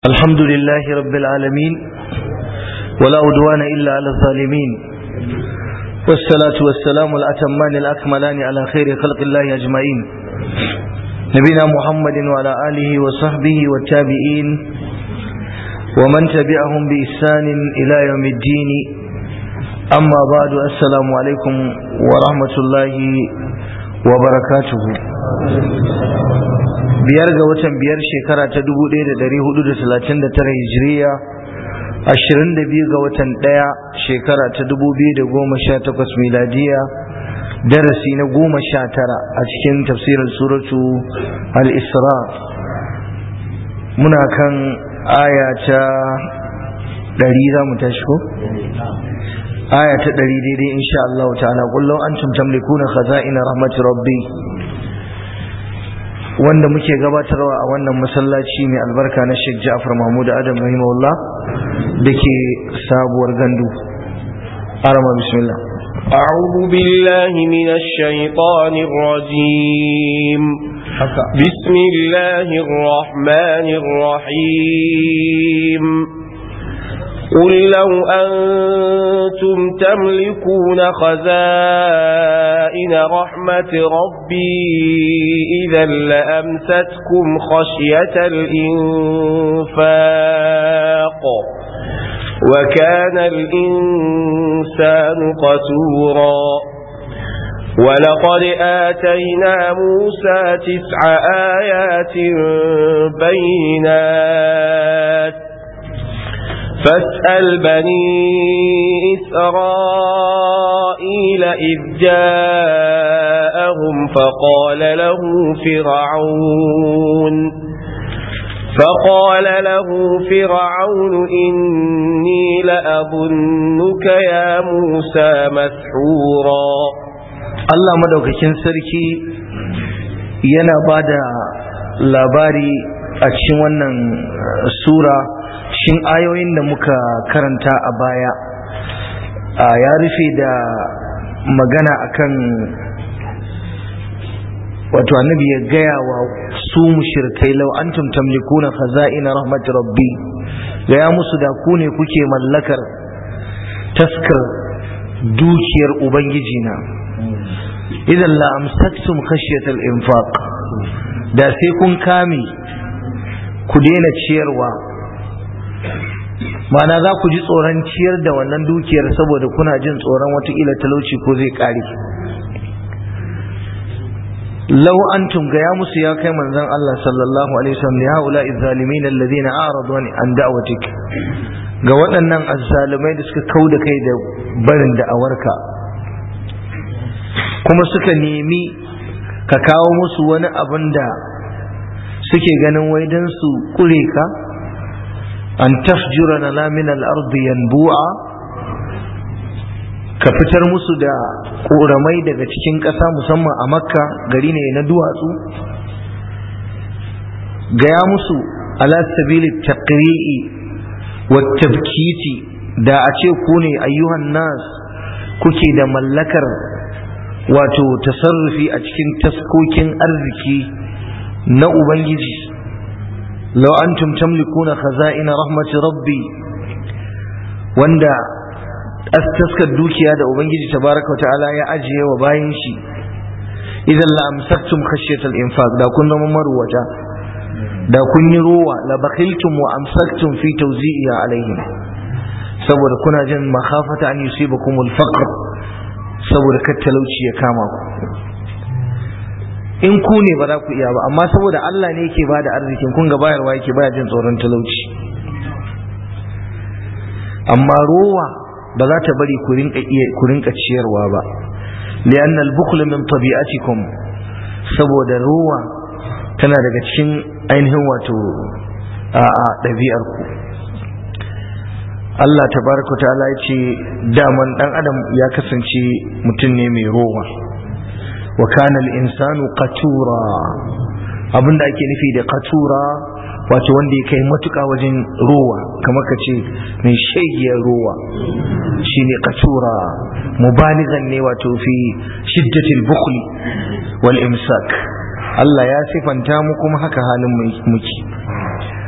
الحمد لله رب العالمين ولا عدوان إلا على الظالمين والصلاة والسلام الأتمان الأكملان على خير خلق الله أجمعين نبينا محمد وعلى آله وصحبه والتابعين ومن تبعهم بإحسان إلى يوم الدين أما بعد السلام عليكم ورحمة الله وبركاته biyar ga watan biyar shekara ta dubu ɗaya da ɗari hudu da talatin da tara hijiriya ashirin da biyu ga watan ɗaya shekara ta dubu biyu da goma sha takwas miladiya darasi na goma sha tara a cikin tafsirin suratu al-isra muna kan aya ta ɗari za mu tashi ko? aya ta ɗari daidai insha Allah ta'ala kullum an tamlikuna khaza'ina rahmatu rabbi wanda muke gabatarwa a wannan masallaci mai albarka na Sheikh Ja'far Mahmud Adam rahimahullah dake sabuwar gandu arama bismillah أعوذ بالله من الشيطان الرجيم بسم الله الرحمن الرحيم قل لو أنتم تملكون خزائن رحمة ربي إذا لأمستكم خشية الإنفاق وكان الإنسان قتورا ولقد آتينا موسى تسع آيات بينات فاسأل بني إسرائيل إذ جاءهم فقال له فرعون فقال له فرعون إني لأظنك يا موسى مسحورا Allah madaukakin sarki yana bada labari a cikin wannan sura shin ayoyin da muka karanta a baya ya rufe da magana akan wato annabi ya gaya wa su mushrikai law antum tamlikuna khaza'ina rahmat rabbi gaya musu da ku ne kuke mallakar taskar dukiyar ubangiji na idan la amsaktum khashyatal infaq da sai kun kame ku daina ciyarwa mana za ku ji tsoron ciyar da wannan dukiyar saboda kuna jin tsoron watakila talauci ko zai kare lau antum ga ya musu ya kai manzon Allah sallallahu alaihi wasallam ya haula izzalimin alladhina a'radu an da'watik ga waɗannan azzalumai da suka kauda kai da barin da'awarka kuma suka nemi ka kawo musu wani abin da suke ganin wai don su kure ka an tafjura na min al-ardi yanbu'a ka fitar musu da ƙoramai daga cikin ƙasa musamman a makka gari ne na duwatsu gaya musu ala sabili taqri'i wa tabkiti da a ce ku ne ayyuhan nas kuke da mallakar wato tasarrufi a cikin taskokin arziki na ubangiji law antum tamlikuna khaza'ina rahmati rabbi wanda taskar dukiya da ubangiji tabaraka ta'ala ya ajiye wa bayan shi idan la amsaktum khashyatal infaq da kun zama marwata da kun yi rowa la bakhiltum wa amsaktum fi tawzi'iha alaihim saboda kuna jin makhafata an yusibakumul faqr saboda kar talauci ya kama ku in ku ne ba za ku iya ba amma saboda Allah ne yake bada arzikin kun ga bayarwa yake baya jin tsoron talauci amma rowa ba za ta bari ku rinka iya ku rinka ciyarwa ba li'an al-bukhl min tabi'atikum saboda rowa tana daga cikin ainihin wato a ɗabi'ar ku Allah tabaraka ta'ala ya ce daman dan adam ya kasance mutum ne mai rowa wa kana al-insanu qatura abinda ake nufi da qatura wato wanda ya kai matuka wajen rowa kamar ka ce mai shaigiyar rowa shine qatura mubaligan ne wato fi shiddatil bukhli wal imsak Allah ya sifanta mu kuma haka halin muke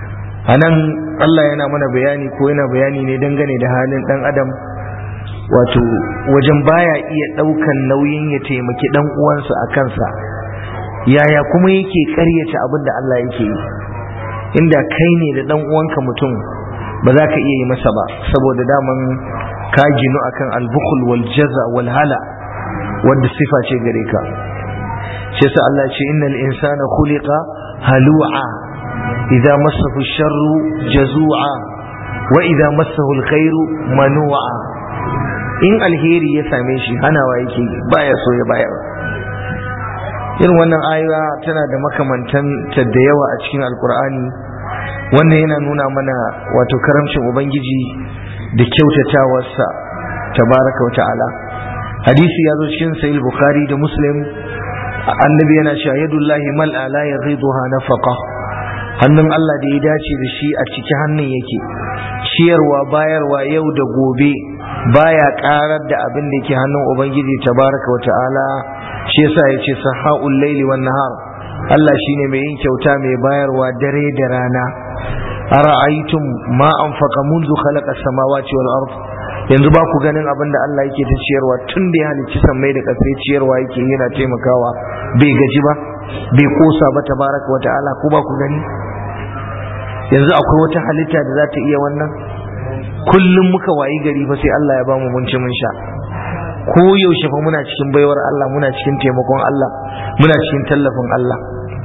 a nan Allah yana mana bayani ko yana bayani ne dangane da halin ɗan adam wato wajen baya iya ɗaukan nauyin ya taimaki ɗan uwansa a kansa yaya kuma yake ƙaryata abin da Allah yake yi inda kai ne da ɗan uwanka mutum ba za ka iya yi masa ba saboda daman ka ginu akan albukul wal jaza wal hala wadda sifa ce gare ka shi yasa Allah ce innal insana khuliqa halu'a idza massahu sharru jazu'a wa idza massahu alkhairu manu'a in alheri ya same shi hanawa yake baya so ya bayar irin wannan ayuwa tana da makamantan ta da yawa a cikin alkur'ani wannan yana nuna mana wato karamcin ubangiji da kyautatawarsa tabaraka wa ta'ala hadisi ya zo cikin sahih bukhari da muslim annabi yana cewa yadullahi mal'a la yaghiduha nafaqa hannun Allah da ya dace da shi a ciki hannun yake ciyarwa bayarwa yau da gobe baya karar da abin da yake hannun ubangiji tabaraka wa ta'ala shi yasa yace sahaul laili wan nahar Allah shine mai yin kyauta mai bayarwa dare da rana ara'aytum ma anfaqa منذ خلق السماوات والارض yanzu ba ku ganin abin da Allah yake ta ciyarwa tun da ya halicci sammai da ƙasai ciyarwa yake yana taimakawa bai gaji ba bai kosa ba tabaraka wa ta'ala ko ba ku gani yanzu akwai wata halitta da za ta iya wannan kullum muka wayi gari fa sai Allah ya bamu mun ci mun sha ko yaushe fa muna cikin baiwar Allah muna cikin taimakon Allah muna cikin tallafin Allah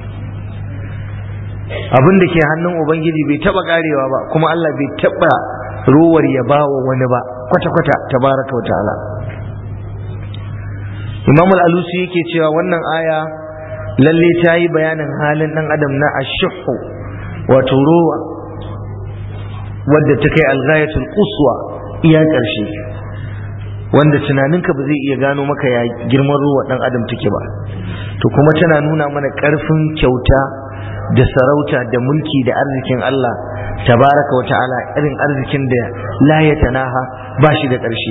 abin da ke hannun ubangiji bai taba karewa ba kuma Allah bai taba ruwar ya bawa wani ba kwata-kwata tabaraka wa ta'ala Imam al-Alusi yake cewa wannan aya lalle ta yi bayanin halin dan adam na ashuhu wato ruwa wadda ta kai alghayatul quswa iya karshe wanda tunaninka ba zai iya gano maka ya girman ruwa dan adam take ba to kuma tana nuna mana karfin kyauta da sarauta da mulki da arzikin Allah tabaraka wa ta'ala irin arzikin da la ya tanaha ba shi da ƙarshe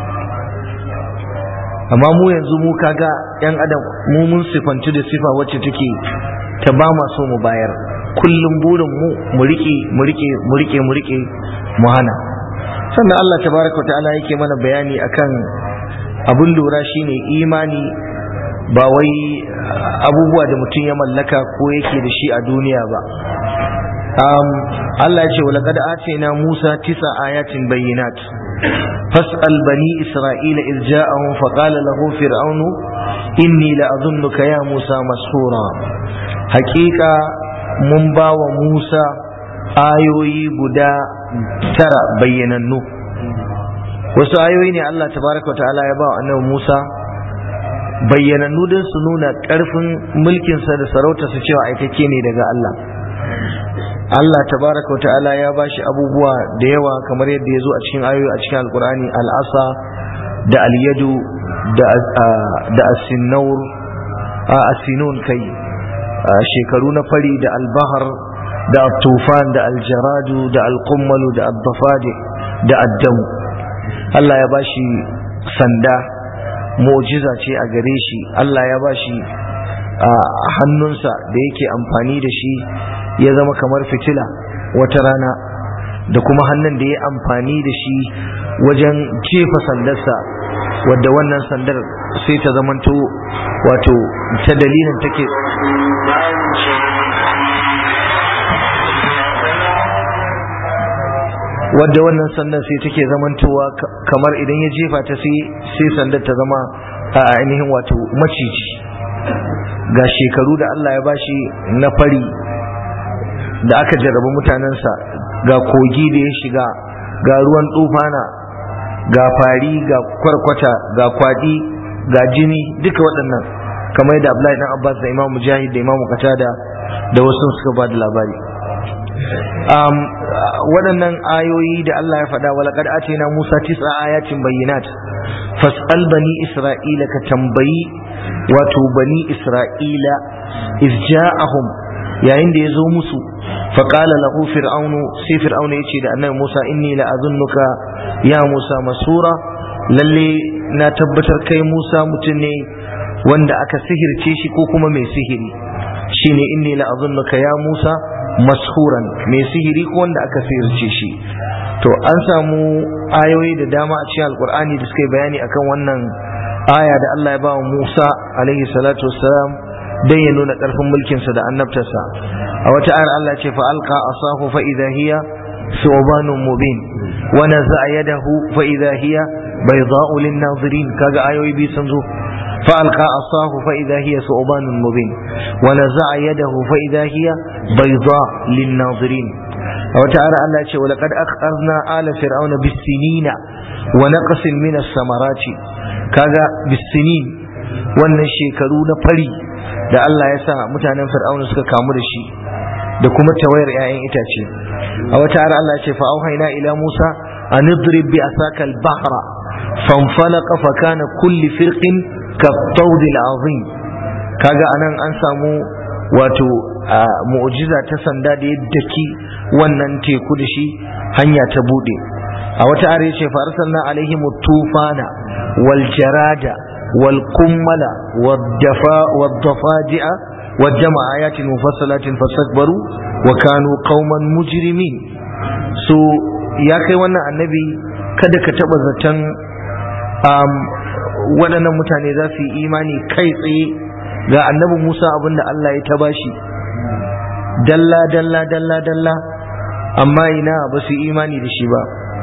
amma mu yanzu mu kaga yan adam mu mun sifantu da sifa wacce take ta ba ma so mu bayar kullum burin mu mu rike mu rike mu rike mu rike mu hana sannan Allah tabaraka wa ta'ala yake mana bayani akan abun lura shine imani ba wai abubuwa da mutum ya mallaka ko yake da shi a duniya ba Allah ya ce walaqad atina Musa tisa ayatin bayyinat fas'al bani isra'ila iz ja'ahum faqala lahu fir'aunu inni la'adhunnuka ya Musa mashura haƙiƙa mun ba wa Musa ayoyi guda tara bayyanannu wasu ayoyi ne Allah tabaraka wa ta'ala ya ba wa annabi Musa bayyanannu don su nuna ƙarfin mulkinsa da sarautarsa cewa aikake ne daga Allah Allah tabaraka wa ta'ala ya bashi abubuwa da yawa kamar yadda ya zo a cikin ayoyi a cikin alkur'ani al'asa da alyadu da asinnaur a asinun kai shekaru na fari da albahar da tufan da aljaradu da alkummalu da addafadi da addamu Allah ya bashi sanda mu'jiza ce a gare shi Allah ya bashi a hannunsa da yake amfani da shi ya zama kamar fitila wata rana da kuma hannun da ya amfani da shi wajen jefa sandarsa wadda wannan sandar sai ta zamanto wato ta dalilin take wadda wannan sandar sai take zamantowa kamar idan ya jefa ta sai sandar ta zama a ainihin wato maciji ga shekaru da Allah ya bashi na fari da aka jarrabu mutanensa ga kogi da ya shiga ga ruwan tufana ga fari ga kwarkwata ga kwadi ga jini duka waɗannan kamar yadda Abdullahi dan Abbas da Imam Mujahid da Imam Qatada da wasu suka ba da labari um, waɗannan ayoyi da Allah ya faɗa walaqad atina Musa tis'a ayatin bayyinat fas'al bani Isra'ila ka tambayi wato bani Isra'ila iz ja'ahum yayin da ya zo musu faƙala lahu fir'aunu sai fir'aunu ya ce da annabi Musa inni la azunnuka ya Musa masura lalle na tabbatar kai Musa mutum ne wanda aka sihirce shi ko kuma mai sihiri shine inni la azunnuka ya Musa mashuran mai sihiri ko wanda aka sihirce shi to an samu ayoyi da dama a cikin alkur'ani da suka yi bayani akan wannan aya da Allah ya ba wa Musa alaihi salatu wassalam dan ya nuna karfin mulkinsa da annabtarsa a wata ayar Allah ce fa alqa asahu fa idha hiya thubanun mubin wa naza'a yadahu fa idha hiya bayda'u lin nazirin kaga ayoyi bi sun zo fa alqa asahu fa idha hiya thubanun mubin wa naza'a yadahu fa idha hiya bayda' lin nazirin a wata ayar Allah ce wa laqad akhadna ala fir'auna bis sinina wa naqsin min as-samarati kaga bis sinin wannan shekaru na fari da Allah ya sa mutanen fir'auna suka kamu da shi da kuma tawayar 'ya'yan itace a wata ara Allah ce fa auhayna ila Musa an idrib bi asaka al-bahra fanfalaqa fa kana kulli firqin ka tawd al-azim kaga anan an samu wato mu'jiza ta sanda da yadda ki wannan teku da shi hanya ta bude a wata ara yace fa arsalna alaihim tufana wal jarada والقمل والدفاء والضفادع والجمع آيات مفصلات فاستكبروا وكانوا قوما مجرمين so ya kai wannan annabi kada ka taba zaton um, waɗannan mutane za su yi imani kai tsaye ga annabi Musa abinda Allah ya ta bashi dalla dalla dalla dalla amma ina ba su yi imani da shi ba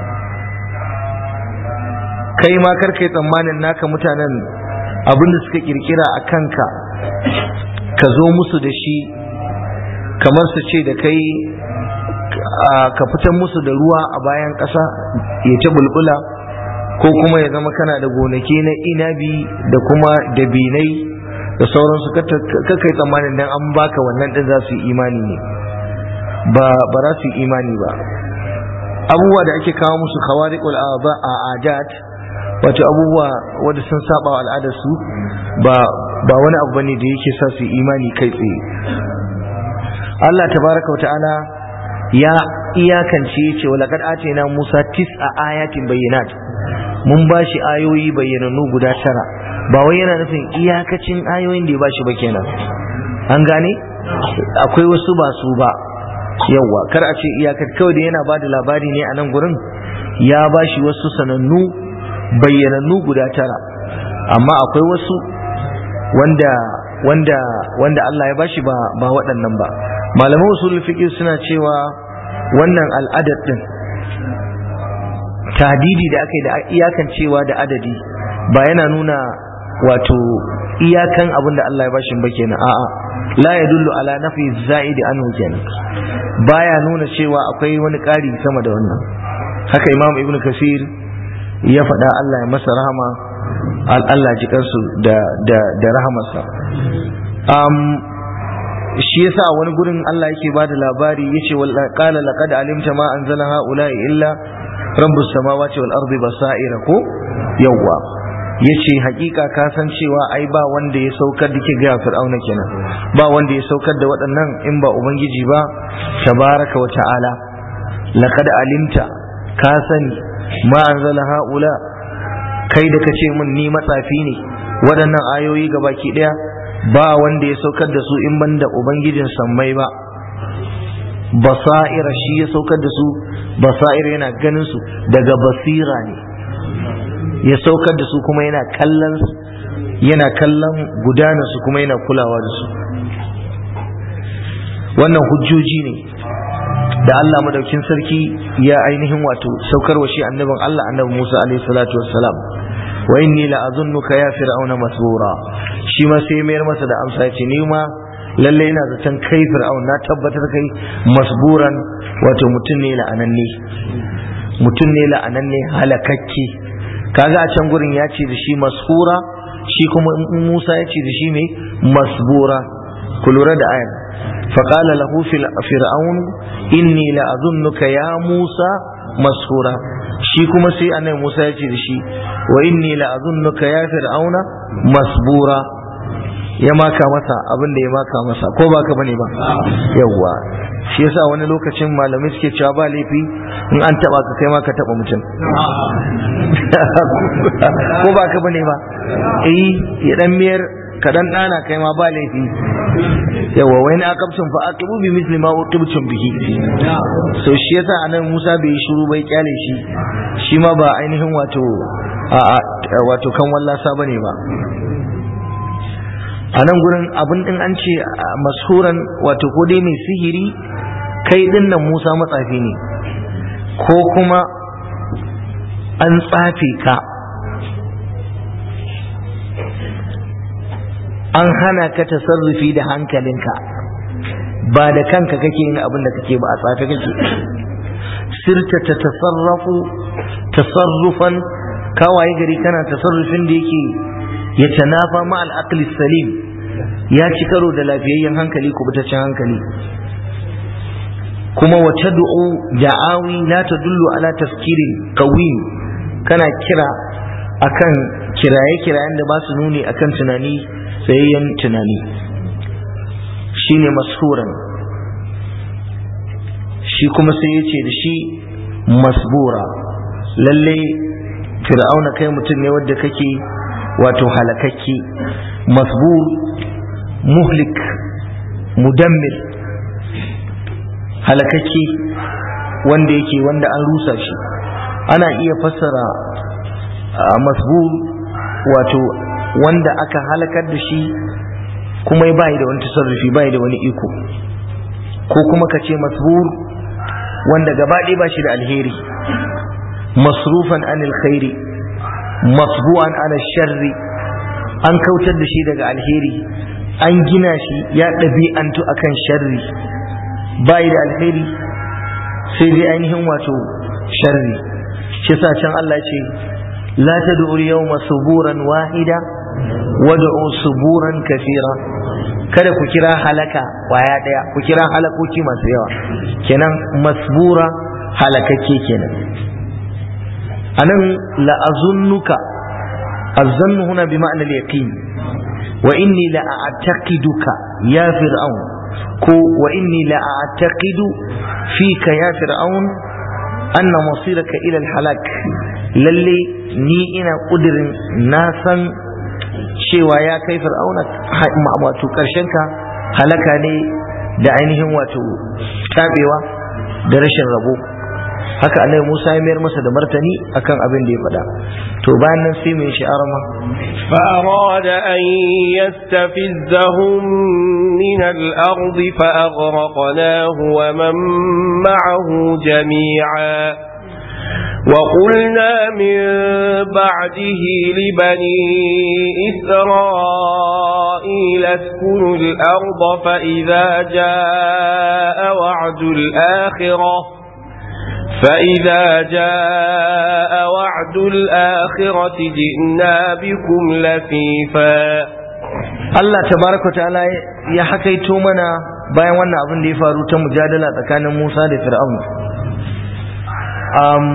kai ma kar kai tsammanin naka mutanen abinda suka kirkira a kanka ka zo musu da shi kamar su ce da kai ka fitar musu da ruwa a bayan ƙasa ya ta bulbula ko kuma ya zama kana da gonaki na inabi da kuma dabinai da sauransu ka kai tsammanin dan an baka wannan din za su yi imani ne ba ba za su yi imani ba abubuwa da ake kawo musu khawariqul a'adat wato abubuwa wanda sun saba wa al'adarsu ba ba wani abu bane da yake sa su imani kai tsaye Allah tabaraka wata'ala ya iyakance yace wa laqad atina Musa tis'a ayatin bayyinat mun bashi ayoyi bayyananu guda tara ba wai yana nufin iyakacin ayoyin da ya bashi ba kenan an gane akwai wasu ba su ba yawa kar a ce iyakar kawai da yana bada labari ne a nan gurin ya bashi wasu sanannu bayyanannu guda tara amma akwai wasu wanda wanda wanda Allah ya bashi ba ba waɗannan ba malaman usul fiqh suna cewa wannan al'adad din tadidi da aka yi da iyakan cewa da adadi ba yana nuna wato iyakan abin da Allah ya bashi ba kenan a'a la yadullu ala nafi za'idi anhu kenan baya nuna cewa akwai wani ƙari sama da wannan haka imam ibnu kasir ya faɗa Allah ya masa rahama Allah ji kansu da da da rahamarsa um, shi yasa wani gurin Allah yake ba da labari yace wal qala laqad alimta ma anzala haula'i illa rabbus samawati wal ardi basaira ko yawwa yace hakika ka san cewa ai ba wanda ya saukar da ke ga fir'auna kenan ba wanda ya saukar da waɗannan in ba ubangiji ba tabaraka wa ta'ala laqad alimta ka sani ma anzala haula kai da kace mun ni matsafi ne waɗannan ayoyi ga baki ɗaya ba wanda ya saukar da su in banda ubangijin sammai ba basa'ira shi ya saukar da su basa'ira yana ganin su daga basira ne ya saukar da su kuma yana kallon yana kallon gudanar su kuma yana kulawa da su wannan hujjoji ne da Allah madaukin sarki ya ainihin wato saukar wa shi annabin Allah annabi Musa alaihi salatu wassalam wa inni la azunnuka ya fir'auna masbura shi ma sai mayar masa da amsa ya ce ni ma lalle ina zaton kai fir'aun na tabbatar kai masburan wato mutum ne la'ananne mutum ne la'ananne halakakke kaga a can gurin ya ce da shi mashura shi kuma Musa ya ce da shi mai masbura ku lura da ayan فقال له فرعون إني لأظنك يا موسى مسحورا shi kuma sai annabi Musa ya ce da shi wa inni la azunnuka ya fir'auna masbura ya maka masa abin da ya maka masa ko ba ka bane ba yawwa shi yasa wani lokacin malamai suke cewa ba laifi in an taba ka kai ma ka taba mutum ko ba ka bane ba eh ya dan miyar ka dan dana kai ma ba laifi yawa wai na aqabtum fa aqibu bi misli ma uqibtum bihi so shi yasa anan Musa bai shiru bai kyale shi shi ma ba ainihin wato wato kan wallasa bane ba a nan gurin abin din an ce masuran wato ko dai mai sihiri kai din nan Musa matsafi ne ko kuma an tsafe ka an hana ka tasarrufi da hankalinka ba da kanka kake yin abin da kake ba a tsafe kake sirta ta tasarrafu tasarrufan kawaye gari kana tasarrufin da yake ya tanafa ma al'aqli salim ya ci karo da lafiyayyen hankali kubutaccen hankali kuma wa tad'u da'awi la tadullu ala tafkirin qawim kana kira akan kiraye-kirayen da ba su nuni akan tunani tsayayyen tunani shine mashuran shi kuma sai ya ce da shi masbura lalle fir'auna kai mutum ne wadda kake wato halakakke masbur muhlik mudammir halakakke wanda yake wanda an rusa shi ana iya fassara masbur wato wanda aka halakar da shi kuma bai da wani tasarrufi bai da wani iko ko kuma ka ce masbur wanda gaba ɗaya ba shi da alheri masrufan anil khairi masbu'an ala sharri an kautar da shi daga alheri an gina shi ya ɗabi'antu akan sharri bai da alheri sai dai ainihin wato sharri shi sa can Allah ce la tad'u al-yawma suburan wahida wad'u suburan kathira kada ku kira halaka kwaya daya ku kira halakoki masu yawa kenan masbura halakakke kenan anan la azunnuka azannu huna bi ma'na al-yaqin wa inni la a'taqiduka ya fir'aun ko wa inni la a'taqidu fika ya fir'aun anna masiraka ila al-halak lalle ni ina kudirin na san cewa ya kai fir'auna wato karshen ka halaka ne da ainihin wato tabewa da rashin rabo haka annabi Musa ya mayar masa da martani akan abin da ya faɗa to bayan nan sai mai shi'ar ma فأراد أن يستفزهم من الأرض فأغرقناه ومن معه جميعا وقلنا من بعده لبني إسرائيل اسكنوا الأرض فإذا جاء وعد الآخرة فإذا جاء وعد الآخرة جئنا بكم لفيفا Allah tabaraka wa ta'ala ya hakaito mana bayan wannan abin da ya faru ta mujadala tsakanin Musa da Fir'aun um,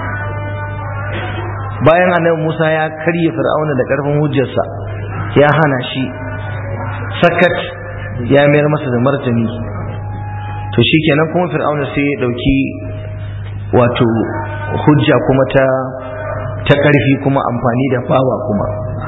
bayan annabi Musa ya karye Fir'auna da karfin hujjarsa ya hana shi sakat ya mayar masa da martani to shikenan kuma Fir'auna sai ya dauki wato hujja kuma ta ta karfi kuma amfani da fawa kuma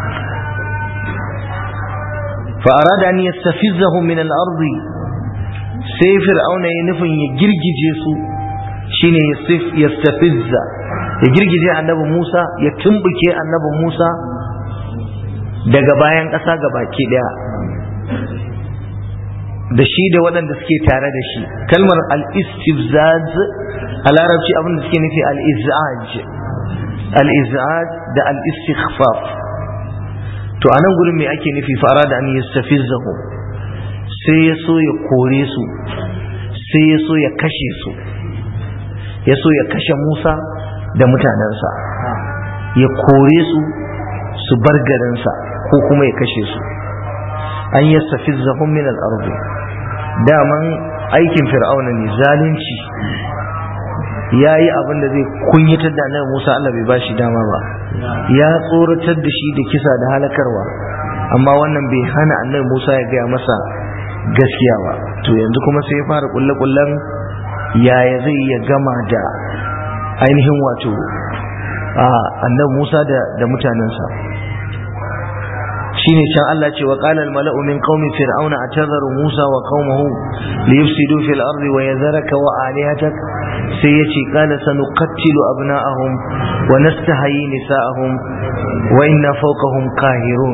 فأراد أن يستفزهم من الأرض sai fir'auna ya nufin ya girgije su shine yastafizza ya girgije annabi Musa ya tumbuke annabi Musa daga bayan ƙasa ga baki ɗaya da shi da waɗanda suke tare da shi kalmar al-istifzaz a larabci abin da suke nufi al-izaj al-izaj da al-istighfaf to a nan gurin me ake nufi fara da an yastafizzahum sai ya so ya kore su sai ya so ya kashe su ya so ya kashe Musa da mutanensa ya kore su su bar garinsa ko kuma ya kashe su an yastafizzahum min al-ard daman aikin fir'auna ne zalunci ya yi abin da zai kunyatar da annabi Musa Allah bai bashi dama ba ya tsoratar da shi da kisa da halakarwa amma wannan bai hana annabi Musa ya gaya masa gaskiya ba to yanzu kuma sai ya fara kulle kullen yaya zai ya gama da ainihin wato annabi Musa da da mutanensa shi shine can Allah ce wa qala al mala'u min qaumi fir'auna atadharu Musa wa qaumahu liyufsidu fil ardi wa yadharaka wa alihatak sai yace qala sanuqattilu abna'ahum wa nastahyi nisa'ahum wa inna fawqahum qahirun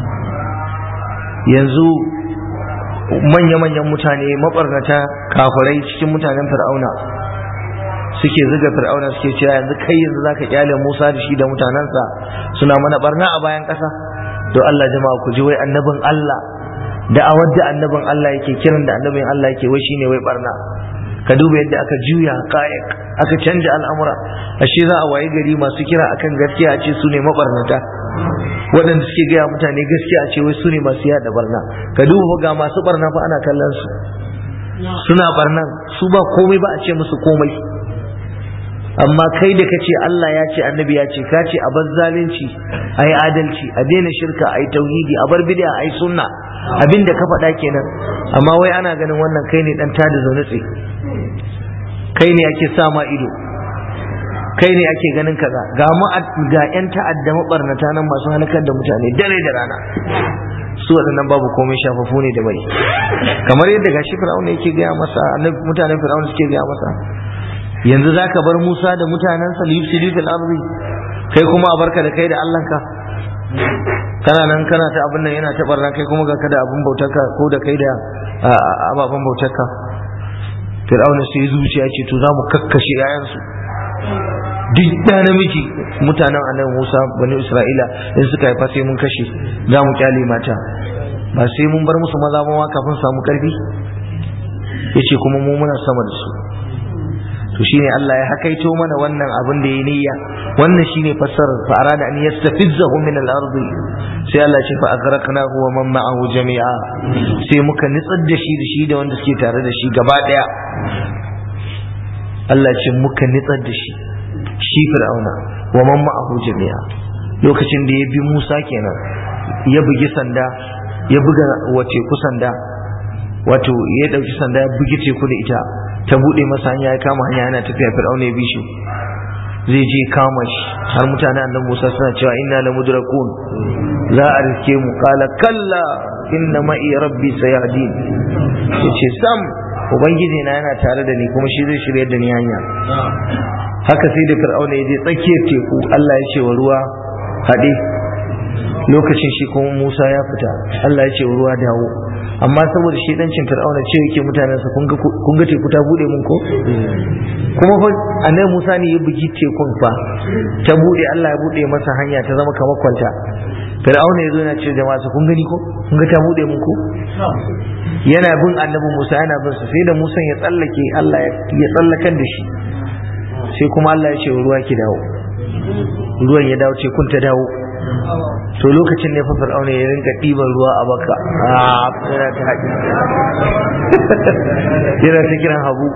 yanzu manya-manyan mutane mabarnata kafirai cikin mutanen fir'auna suke zuga fir'auna suke cewa yanzu kai yanzu zaka kyale Musa da shi da mutanensa suna mana barna a bayan ƙasa to Allah jama'a ku ji wai annabin Allah da awar da annabin Allah yake kiran da annabin Allah yake wai shine wai barna ka duba yadda aka juya kayak aka canja al'amura ashe za a waye gari masu kira akan gaskiya a ce su ne mabarnata waɗanda suke gaya mutane gaskiya a ce wai su ne masu yada barna ka duba ga masu barna fa ana kallon su suna barnan su ba komai ba a ce musu komai amma kai da kace Allah ya ce annabi ya ce ka ce a bar zalunci a yi adalci a daina shirka a yi tauhidi a bar bid'a a yi sunna abinda ka faɗa kenan amma wai ana ganin wannan kai ne dan tada zaune tsaye kai ne ake sa ma ido kai ne ake ganin kaza ga mu ga yan ta'adda mabarnata nan masu halakar da mutane dare da rana su waɗannan babu komai shafafu ne da mai kamar yadda gashi fir'auna yake gaya masa annabi mutanen fir'auna suke gaya masa yanzu zaka bar Musa da mutanensa liyufsidu fil ardi kai kuma a barka da kai da Allahnka kana nan kana ta abin nan yana ta barna kai kuma ga kada abin bautarka ko da kai da ababen bautarka fir'auna sai zuciya ce to za mu kakkashe yayansu duk da namiji mutanen annabi Musa bani Isra'ila in suka haifa sai mun kashe za mu kyale mata ba sai mun bar musu maza ma kafin samu karfi yace kuma mu muna sama da su to shine Allah ya hakaito mana wannan abin da ya niyya wannan shine fassarar fa arada an yastafizzahu min al-ardi sai Allah ya ce fa aghraqnahu wa man ma'ahu jami'a sai muka nitsar da shi da shi da wanda suke tare da shi gaba daya Allah ya ce muka nitsar da shi shi fir'auna wa man ma'ahu jami'a lokacin da ya bi Musa kenan ya bugi sanda ya buga wace ku sanda wato ya dauki sanda ya bugi teku da ita ta bude masa hanya ya kama hanya yana tafiya fir'auna ya bi shi zai je kama shi har mutane annan Musa suna cewa inna la mudrakun za a riske mu kala kalla inna ma'i rabbi sayahdin yace sam ubangiji na yana tare da ni kuma shi zai shirya da ni hanya haka sai da fir'auna ya je tsakiyar teku Allah ya ce wa ruwa haɗe lokacin shi kuma Musa ya fita Allah ya ce wa ruwa dawo amma saboda shi dancin fir'auna ce yake mutanensa kun ga teku ta bude mun ko kuma fa annabi Musa ne ya bugi tekun fa ta bude Allah ya bude masa hanya ta zama kamar kwanta fir'auna ya zo yana ce jama'a su kun gani ko kun ga ta bude mun ko yana bin annabi Musa yana bin sa sai da Musa ya tsallake Allah ya tsallakar da shi sai kuma Allah ya ce ruwa ki dawo ruwan ya dawo ce kun ta dawo to lokacin ne fa fir'auna ya rinka ɗiban ruwa a baka yana ta haƙi yana ta kiran habu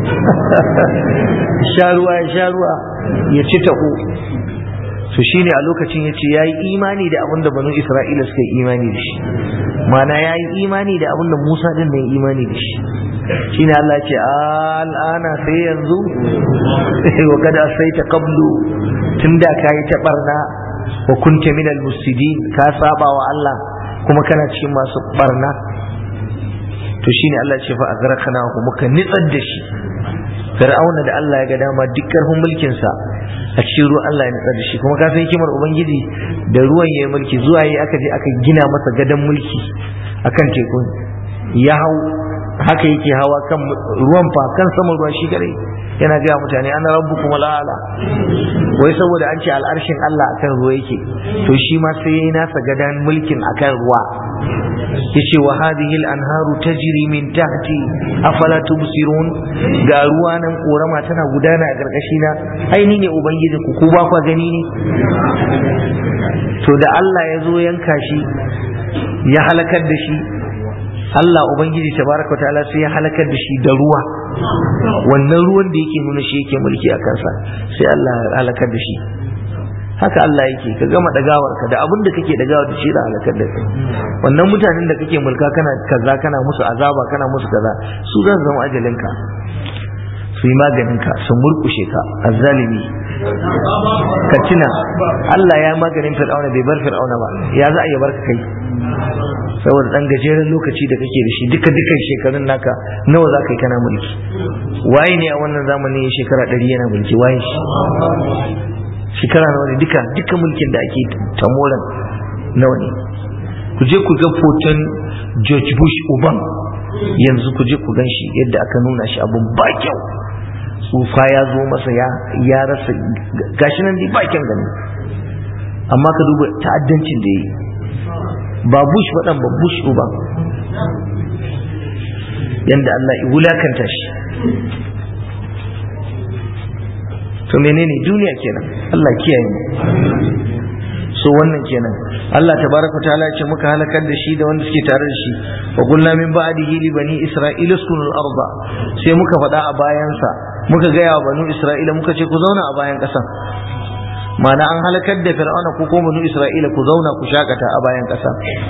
sha ruwa ya sha ruwa ya ci taho to shine a lokacin ya ce ya yi imani da abin da banu isra'ila suka yi imani da shi mana ya yi imani da abin da musa din da ya imani da shi shine Allah ce al'ana sai yanzu wa kada sai ta qablu tunda kayi ta barna wa kunta min al-mufsidin ka saba wa Allah kuma kana cikin masu barna to shine Allah ce fa azrakana ku muka nitsar da shi fir'auna da Allah ya ga dama duk karfin mulkin sa a cikin ruwan Allah ya nitsar da shi kuma ka san hikimar ubangiji da ruwan yayi mulki zuwa yi aka je aka gina masa gadon mulki akan tekun ya hau haka yake hawa kan ruwan fa kan saman ruwan shi kadai yana gaya mutane ana rabbukum al'ala wai saboda an ce al'arshin Allah akan ruwa yake to shi ma sai yayi nasa gadan mulkin akan ruwa yace wa hadhihi al-anharu tajri min tahti afala tubsirun ga ruwa nan korama tana gudana a karkashi na ai ni ne ubangiji ku ku ba ku gani ne to da Allah ya zo yanka shi ya halakar da shi Allah Ubangiji tabaraka ta'ala sai ya halakar da shi da ruwa wannan ruwan da yake nuna shi yake mulki a kansa sai Allah ya halakar da shi haka Allah yake ka gama dagawar ka da abin da kake dagawa da shi da halakar da kai wannan mutanen da kake mulka kana kaza kana musu azaba kana musu kaza su zan zama ajalin ka su yi maganin ka su murkushe ka azzalimi ka tuna Allah ya maganin fir'auna bai bar fir'auna ba ya za a yi barka kai saboda dan gajeren lokaci da kake da shi duka dukan shekarun naka nawa za ka yi kana mulki waye ne a wannan zamani shekara ɗari yana mulki waye shi shekara nawa ne duka duka mulkin da ake tamoran nawa ne ku je ku ga foton George Bush uban yanzu ku je ku gan shi yadda aka nuna shi abun ba kyau tsufa ya zo masa ya ya rasa gashi nan dai ba kyan gani amma ka duba ta'addancin da yi ba Bush waɗan ba Bush uban yanda Allah ya wulakanta shi to menene duniya kenan Allah kiyaye mu so wannan kenan Allah tabaraka ta'ala ce muka halakar da shi da wanda suke tare da shi wa qulna min ba'dihi li bani isra'ila uskunu al-arda sai muka faɗa a bayansa muka gaya wa banu isra'ila muka ce ku zauna a bayan ƙasan ma'ana an halakar da fir'auna ko ko banu isra'ila ku zauna ku shakata a bayan ƙasa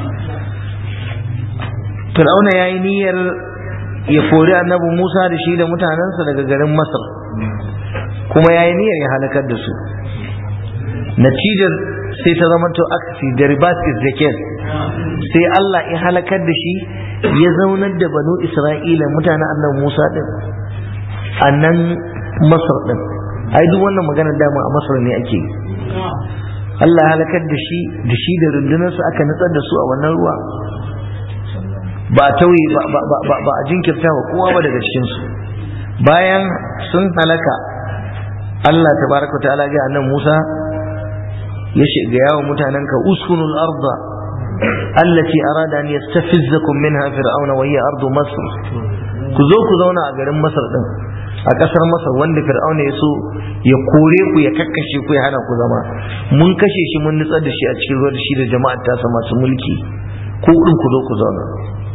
fir'auna yayi niyyar ya kori annabi Musa da shi da mutanensa daga garin Masar kuma yayi niyyar ya halakar da su natijar sai ta zama to aksi the reverse is the case sai Allah ya halakar da shi ya zaunar da banu Isra'ila mutanen annabi Musa din a nan Masar din ai duk wannan magana dama a Masar ne ake Allah ya halakar da shi da shi da rundunarsa aka nutsar da su a wannan ruwa ba tauye ba a jinkirta wa kowa ba daga cikinsu bayan sun halaka Allah tabaraka ta'ala ga annabi Musa ya shiga yawo mutanen ka uskunul arda allati arada an yastafizzakum minha fir'auna wa hiya ardu masr ku zo ku zauna a garin masar din a kasar masar wanda fir'auna ya so ya kore ku ya kakkashe ku ya hana ku zama mun kashe shi mun nutsar da shi a cikin ruwa da shi da jama'ar tasa masu mulki ku din ku zo ku zauna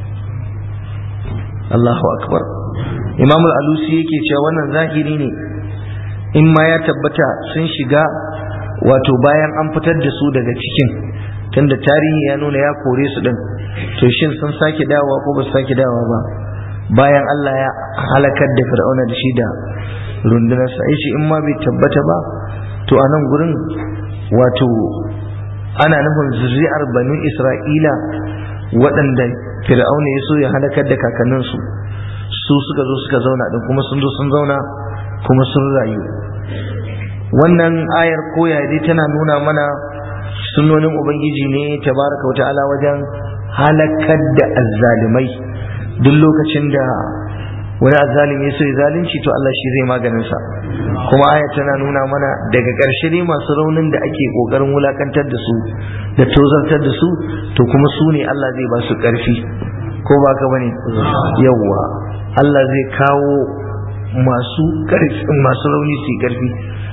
Allahu akbar Imam al-Alusi yake cewa wannan zahiri ne in ma ya tabbata sun shiga wato bayan an fitar da su daga cikin tunda tarihi ya nuna ya kore su din to shin sun sake dawowa ko ba su sake dawowa ba bayan Allah ya halakar da fir'auna da shi da rundunarsa ai shi in ma bai tabbata ba to a nan gurin wato ana nufin zuri'ar banu isra'ila waɗanda fir'auna ya so ya halakar da kakanninsu su suka zo suka zauna din kuma sun zo sun zauna kuma sun rayu wannan ayar koya dai tana nuna mana sunonin ubangiji ne tabaraka wa ta'ala wajen halakar da azzalimai duk lokacin da wani azzalimi ya so ya zalunci to Allah shi zai maganin sa kuma aya tana nuna mana daga ƙarshe ne masu raunin da ake ƙoƙarin wulakantar da su da tozartar da su to kuma su ne Allah zai ba su ƙarfi ko ba ka bane yawwa Allah zai kawo masu ƙarfi masu rauni su ƙarfi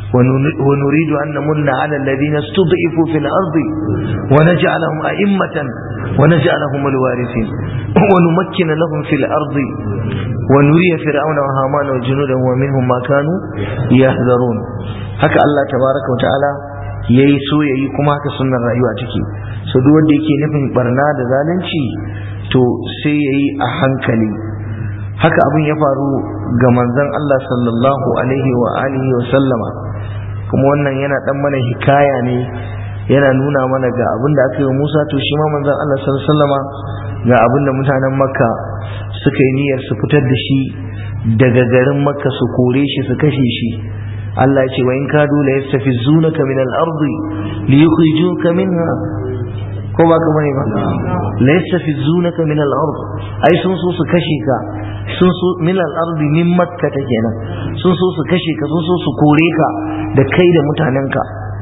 ونريد أن نمن على الذين استضعفوا في الأرض ونجعلهم أئمة ونجعلهم الوارثين ونمكن لهم في الأرض ونري فرعون وهامان وجنودهم ومنهم ما كانوا يحذرون هكا الله تبارك وتعالى yayi so yayi kuma haka sunnar rayuwa take so duk wanda yake nufin barna da zalunci to sai yayi a hankali haka abin ya faru ga manzon Allah sallallahu alaihi wa alihi wa sallama kuma wannan yana dan mana hikaya ne yana nuna mana ga abin da aka yi wa Musa to shi ma manzon Allah sallallahu alaihi wasallama ga abin da mutanen Makka suka yi niyyar su fitar da shi daga garin Makka su kore shi su kashe shi Allah ya ce wa in kadu la yastafizunaka min al-ardi li yukhrijuka minha ko ba ka bane ba la yastafizunaka min al-ard ai sun so su kashe ka sun so min al-ard min makka ta kenan sun so su kashe ka sun so su kore ka da kai da mutanenka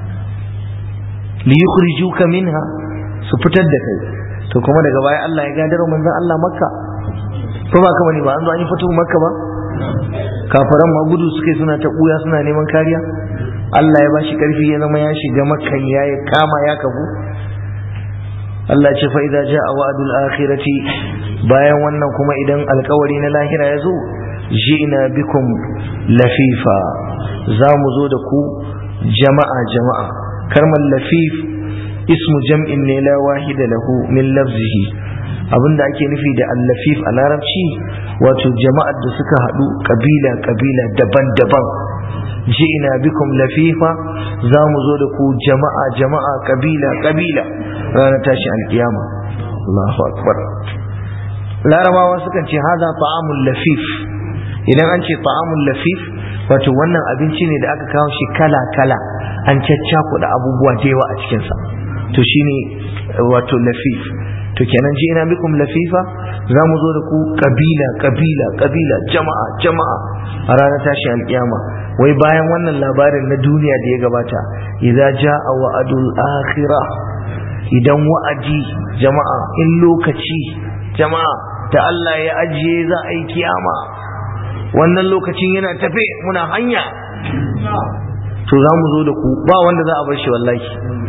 li yukhrijuka minha su fitar da kai to kuma daga baya Allah ya gadar manzon Allah makka ko ba ka bane ba an zo an yi fito makka ba kafaran ma gudu suke suna ta buya suna neman kariya Allah ya bashi karfi ya zama ya shiga makkan ya kama ya kafu Allah ce fa idza jaa wa'dul akhirati bayan wannan kuma idan alkawari na lahira ya zo ji'na bikum lafifa za mu zo da ku jama'a jama'a karmar lafif ismu jam'in ne la wahida lahu min lafzihi abinda ake nufi da allafif a larabci wato jama'ar da suka haɗu kabila kabila daban-daban ji'ina bikum lafifa za mu zo da ku jama'a jama'a kabila kabila ranar tashi alkiyama Allahu akbar larabawa sukan ce haza ta'amul lafif idan an ce ta'amul lafif wato wannan abinci ne da aka kawo shi kala kala an caccakuɗa abubuwa da yawa a cikinsa to shine wato lafif to kenan ji ina bikum lafifa za mu zo da ku kabila kabila kabila jama'a jama'a a ranar tashi alkiyama wai bayan wannan labarin na duniya da ya gabata idza jaa wa'adul akhirah idan wa'adi jama'a in lokaci jama'a da Allah ya ajiye za a yi kiyama wannan lokacin yana tafe muna hanya to za mu zo da ku ba wanda za a bar shi wallahi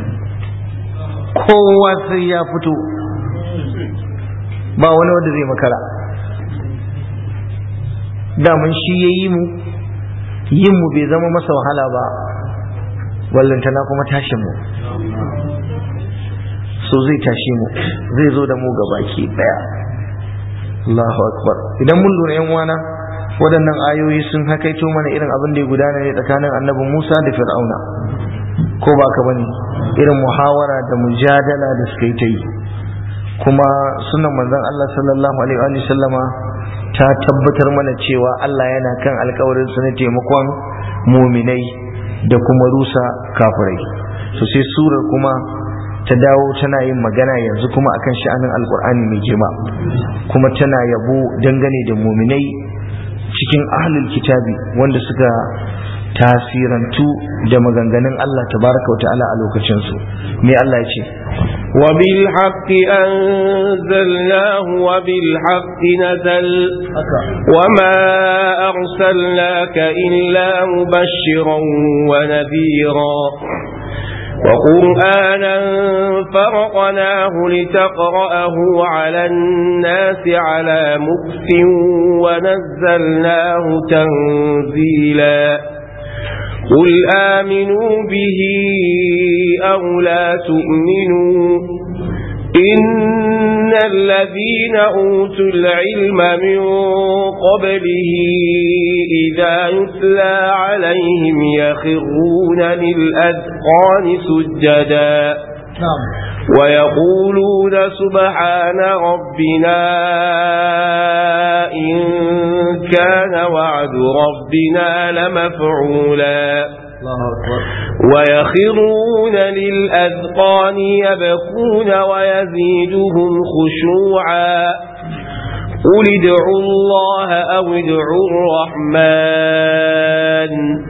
kowa sai ya fito ba wani wanda zai makara daman shi ya yi mu yin mu bai zama masa wahala ba wallantana kuma tashin mu so zai tashi mu zai zo da mu ga baki daya Allahu akbar idan mun lura yan wana waɗannan ayoyi sun hakaito mana irin abin da ya gudana ne tsakanin annabi Musa da Fir'auna ko ba ka bane irin muhawara da mujadala da suka yi ta yi kuma sunan manzon Allah sallallahu alaihi wa sallama ta tabbatar mana cewa Allah yana kan alkawarin su na taimakon muminai da kuma rusa kafirai so sai surar kuma ta dawo tana yin magana yanzu kuma akan sha'anin alkur'ani mai girma kuma tana yabo dangane da muminai cikin ahlul kitabi wanda suka tasirantu da maganganun Allah tabaraka wa ta'ala a lokacinsu me Allah ya ce وبالحق أنزلناه وبالحق نزل وما أرسلناك إلا مبشرا ونذيرا وقرآنا فرقناه لتقرأه على الناس على مكف ونزلناه تنزيلا قل آمنوا به أو لا تؤمنوا إن الذين أوتوا العلم من قبله إذا يتلى عليهم يخرون للأذقان سجدا ويقولون سبحان ربنا إن كان وعد ربنا لمفعولا ويخرون للأذقان يبكون ويزيدهم خشوعا قل ادعوا الله أو ادعوا الرحمن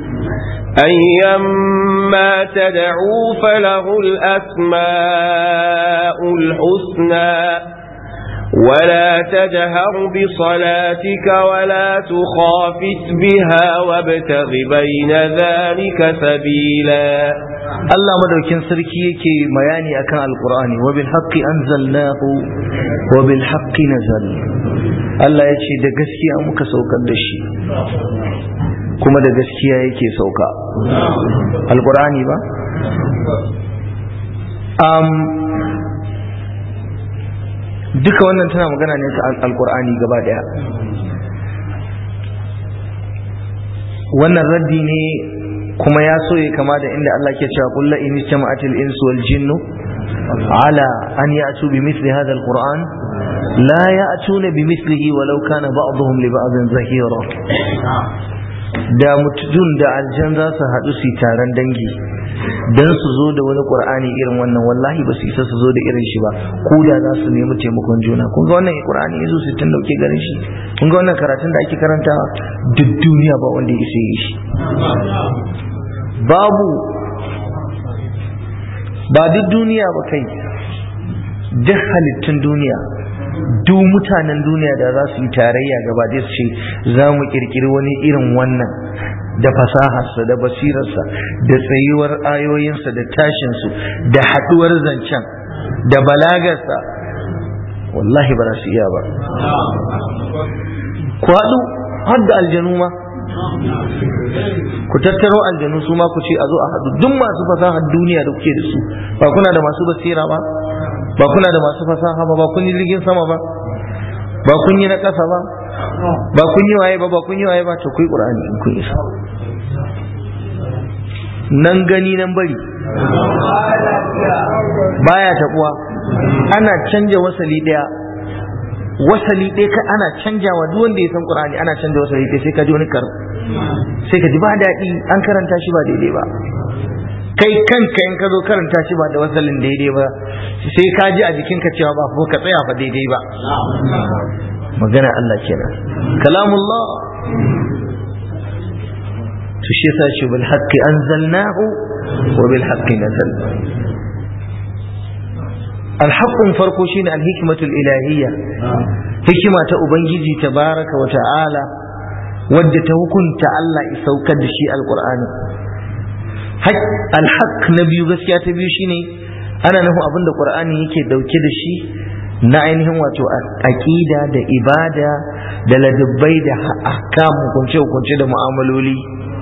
أيما تدعوا فله الأسماء الحسنى ولا تجهر بصلاتك ولا تخافت بها وابتغ بين ذلك سبيلا Allah madaukin sarki yake bayani akan alqur'ani wa bil haqqi anzalnahu wa bil haqqi nazal Allah yace da gaskiya muka saukar da shi kuma da gaskiya yake sauka alqur'ani ba um, duka wannan tana magana ne ta alqur'ani gaba daya wannan raddi ne kuma ya so ya kama da inda Allah ke cewa kullu in jama'atil insu wal jinnu ala an ya'tu bi mithli hadha al qur'an la ya'tuna bi mithlihi walau kana ba'dhum li ba'dhin zahira da mutun da aljan za su haɗu su taron dangi dan su zo da wani qur'ani irin wannan wallahi ba su isa su zo da irin shi ba ko da za su nemi taimakon juna kun ga wannan qur'ani yazo su tun dauke garin shi kun ga wannan karatun da ake karantawa duk duniya ba wanda ya isa yi shi babu ba duk duniya ba kai duk halittun duniya duk mutanen duniya da za su yi tarayya gaba da su ce za mu kirkiri wani irin wannan da fasaharsa da basirarsa da tsayuwar ayoyinsa da tashinsu da haɗuwar zancen da balagarsa wallahi ba za su iya ba ku haɗu har da aljanu ma ku tattaro aljanu su ma ku ce a zo a haɗu duk masu fasahar duniya da kuke da su ba kuna da masu basira ba ba kuna da masu fasaha ba ba kun yi jirgin sama ba ba kun yi na ƙasa ba ba kun yi waye ba ba kun yi waye ba to ku yi ƙur'ani in kun isa nan gani nan bari baya taɓuwa ana canja wasali ɗaya wasali ɗaya ka ana canjawa duk wanda ya san qur'ani ana canja wasali ɗaya sai ka ji wani kar sai ka ji ba daɗi an karanta shi ba daidai ba kai kanka in ka zo karanta shi ba da wasalin daidai ba sai ka ji a jikinka cewa ba ko ka tsaya fa daidai ba magana Allah kenan kalamullah to shi yasa shi bil haqqi anzalnahu wa bil haqqi nazal alhaqqun farko shine alhikmatul ilahiyya hikima ta ubangiji tabaraka wa ta'ala wadda ta hukunta Allah ya saukar da shi alqur'ani alhaq na biyu gaskiya ta biyu shine ana nufin abin da qur'ani yake dauke da shi na ainihin wato aqida da ibada da ladabbai da ahkam hukunce hukunce da mu'amaloli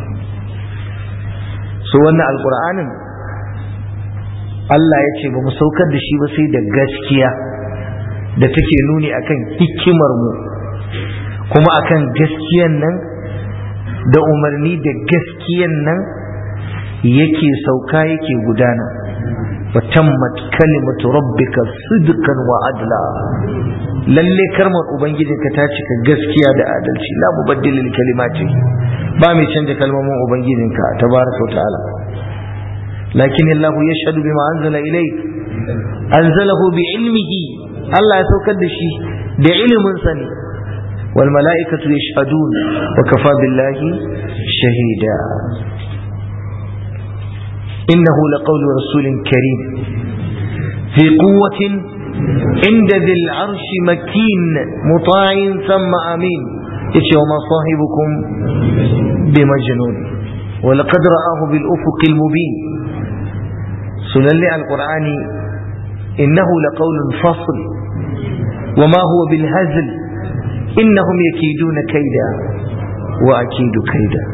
so wannan alqur'anin Allah ya ce ba mu saukar da shi ba sai da gaskiya da take nuni akan hikimar mu kuma akan gaskiyan nan da umarni da gaskiyan nan yake sauka yake gudana wa tammat kalimatu rabbika sidqan wa adla lalle karmar ubangijinka ta cika gaskiya da adalci la mubaddil lil kalimati ba mai canja kalmomin ubangijinka tabaraka wa ta'ala lakin Allah yashhadu bima anzala ilayk anzalahu bi ilmihi Allah ya saukar da shi da ilimin sa ne wal mala'ikatu yashhadun wa kafa billahi shahida إنه لقول رسول كريم في قوة عند ذي العرش مكين مطاع ثم أمين يشي وما صاحبكم بمجنون ولقد رآه بالأفق المبين سنلي القرآن إنه لقول فصل وما هو بالهزل إنهم يكيدون كيدا وأكيد كيدا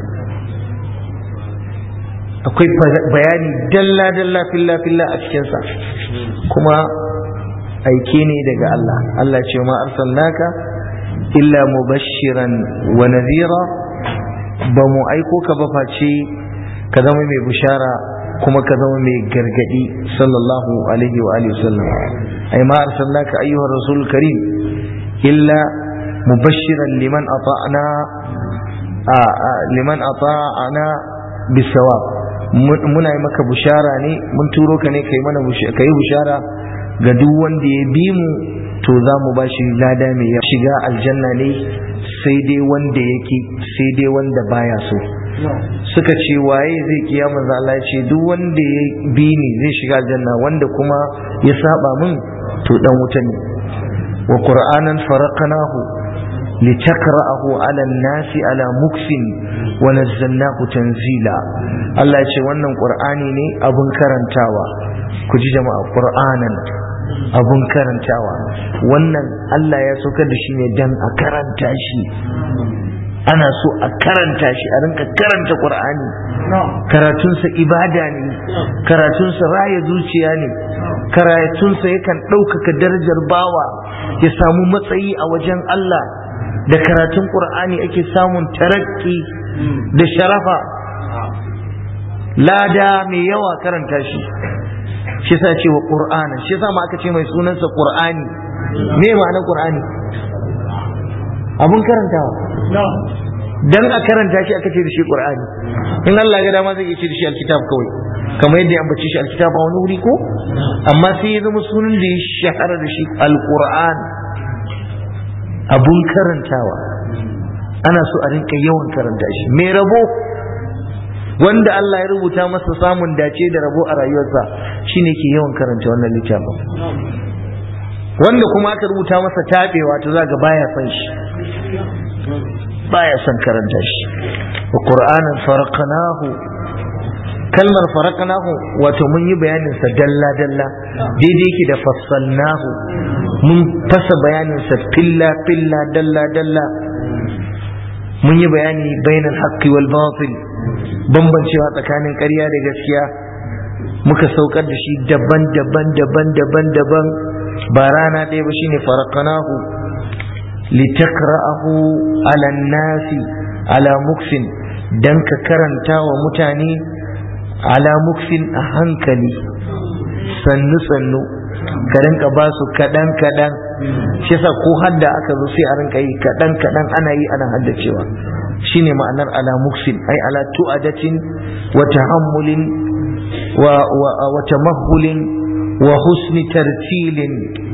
akwai bayani dalla-dalla filla-filla a cikinsa kuma aike ne daga Allah Allah ce ma arsalnaka illa mubashiran wa nadhira ba mu aiko ka ba face ka zama mai bishara kuma ka zama mai gargadi sallallahu alaihi wa alihi wasallam ai ma arsalnaka ayyuha rasul karim illa mubashiran liman ata'na liman ata'ana bisawab muna yi maka bushara ne mun turo ka ne kai mana ka yi bushara ga duk wanda ya bi mu to za mu ba shi lada mai ya shiga aljanna ne sai dai wanda yake sai dai wanda baya so suka ce waye zai kiya manzo Allah ya ce duk wanda ya bi ni zai shiga aljanna wanda kuma ya saba min to dan wuta ne wa qur'anan faraqnahu لتقرأه على الناس على مكس ونزلناه تنزيلا Allah ce wannan ƙur'ani ne abun karantawa ku ji jama'a ƙur'anan abun karantawa wannan Allah ya saukar da shi ne dan a karanta shi ana so a karanta shi a rinka karanta ƙur'ani karatunsa ibada ne karatunsa raya zuciya ne karatunsa yakan ɗaukaka darajar bawa ya samu matsayi a wajen Allah da karatun ƙur'ani ake samun tarakki da sharafa lada mai yawa karanta shi shi sa ce wa ƙur'ana shi sa ma aka ce mai sunansa ƙur'ani me ma'anar ƙur'ani abun karantawa dan a karanta shi aka ce da shi ƙur'ani in Allah ga dama zai iya ce da shi alkitab kawai kamar yadda ya ambace shi alkitab a wani wuri ko amma sai ya zama sunan da ya shahara da shi alƙur'an abun karantawa ana so a rinka yawan karanta shi mai rabo wanda Allah ya rubuta masa samun dace da rabo a rayuwarsa shine ke yawan karanta wannan littafin wanda kuma aka rubuta masa tabewa to zaga baya son shi baya son karanta shi wa qur'anan faraqnahu kalmar faraqnahu wato mun yi bayanin sa dalla dalla daidai yake da fassalnahu mun fasa bayanin sa filla filla dalla dalla mun yi bayani bainal haqqi wal batil bambancewa tsakanin ƙarya da gaskiya muka saukar da shi daban daban daban daban daban ba rana ɗaya ba shine faraqnahu litaqra'ahu ala nasi ala muksin dan ka karanta wa mutane ala mukfin a hankali sannu sannu ka rinka ba su kaɗan kaɗan shi yasa ko hadda aka zo sai a rinka yi kaɗan kaɗan ana yi ana haddacewa shine ma'anar ala mukfin ai ala tu'adatin wa tahammulin wa wa tamahulin wa husni tartilin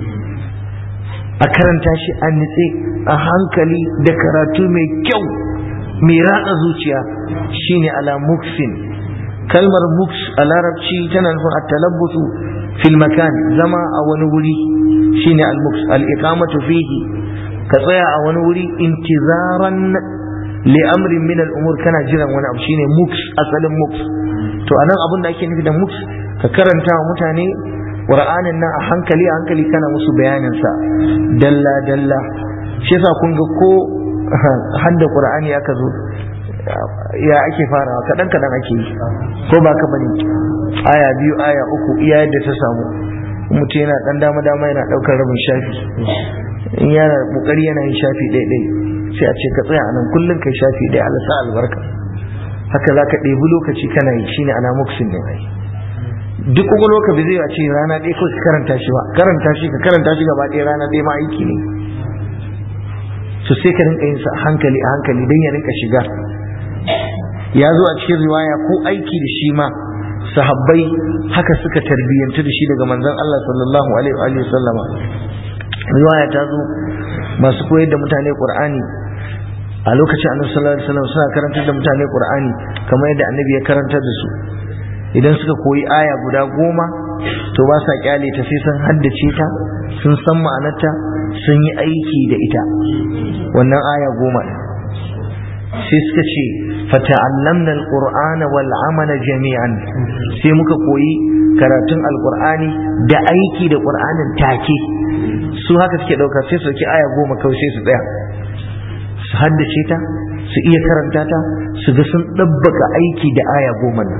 a karanta shi a nitse a hankali da karatu mai kyau mai ratsa zuciya shine ala mukfin kalmar muks a larabci tana nufin at-talabbutu fil makan zama a wani wuri shine al-muks al-iqamatu fihi ka tsaya a wani wuri intizaran li amrin min al-umur kana jiran wani abu shine muks asalin muks to anan abin da ake nufi da muks ka karanta wa mutane qur'anin nan a hankali a hankali kana musu bayanin sa dalla dalla shi yasa kun ga ko hadda qur'ani aka zo ya ake farawa kaɗan kaɗan ake yi ko ba ka bane aya biyu aya uku iya yadda ta samu mutum yana ɗan dama dama yana ɗaukar rabin shafi in yana ƙoƙari yana yin shafi ɗaya ɗaya sai a ce ka tsaya a nan kullum kai shafi ɗaya Allah sa albarka haka za ka ɗebi lokaci kana yi shine ana muksin ne ai duk ƙwaƙwalwa ka bai zai a ce rana ɗaya kawai ka karanta shi ba karanta shi ka karanta shi gaba ɗaya rana ɗaya ma aiki ne so sai ka rinka yin sa a hankali a hankali don ya rinka shiga ya zo a cikin riwaya ko aiki da shi ma sahabbai haka suka tarbiyyantu da shi daga manzon Allah sallallahu alaihi wa sallama riwaya ta zo masu koyar da mutane Qur'ani a lokacin annabi sallallahu alaihi wasallam suna karantar da mutane Qur'ani kamar yadda annabi ya karantar da su idan suka koyi aya guda goma to ba sa kyale ta sai sun haddace ta sun san ma'anarta sun yi aiki da ita wannan aya goma sai suka ce fata'allamna alqur'ana wal amala jami'an sai muka koyi karatun alqur'ani da aiki da qur'anin take su haka suke dauka sai su ki aya goma kawai sai su tsaya su haddace ta su iya karanta ta su ga sun dabbaka aiki da aya goma nan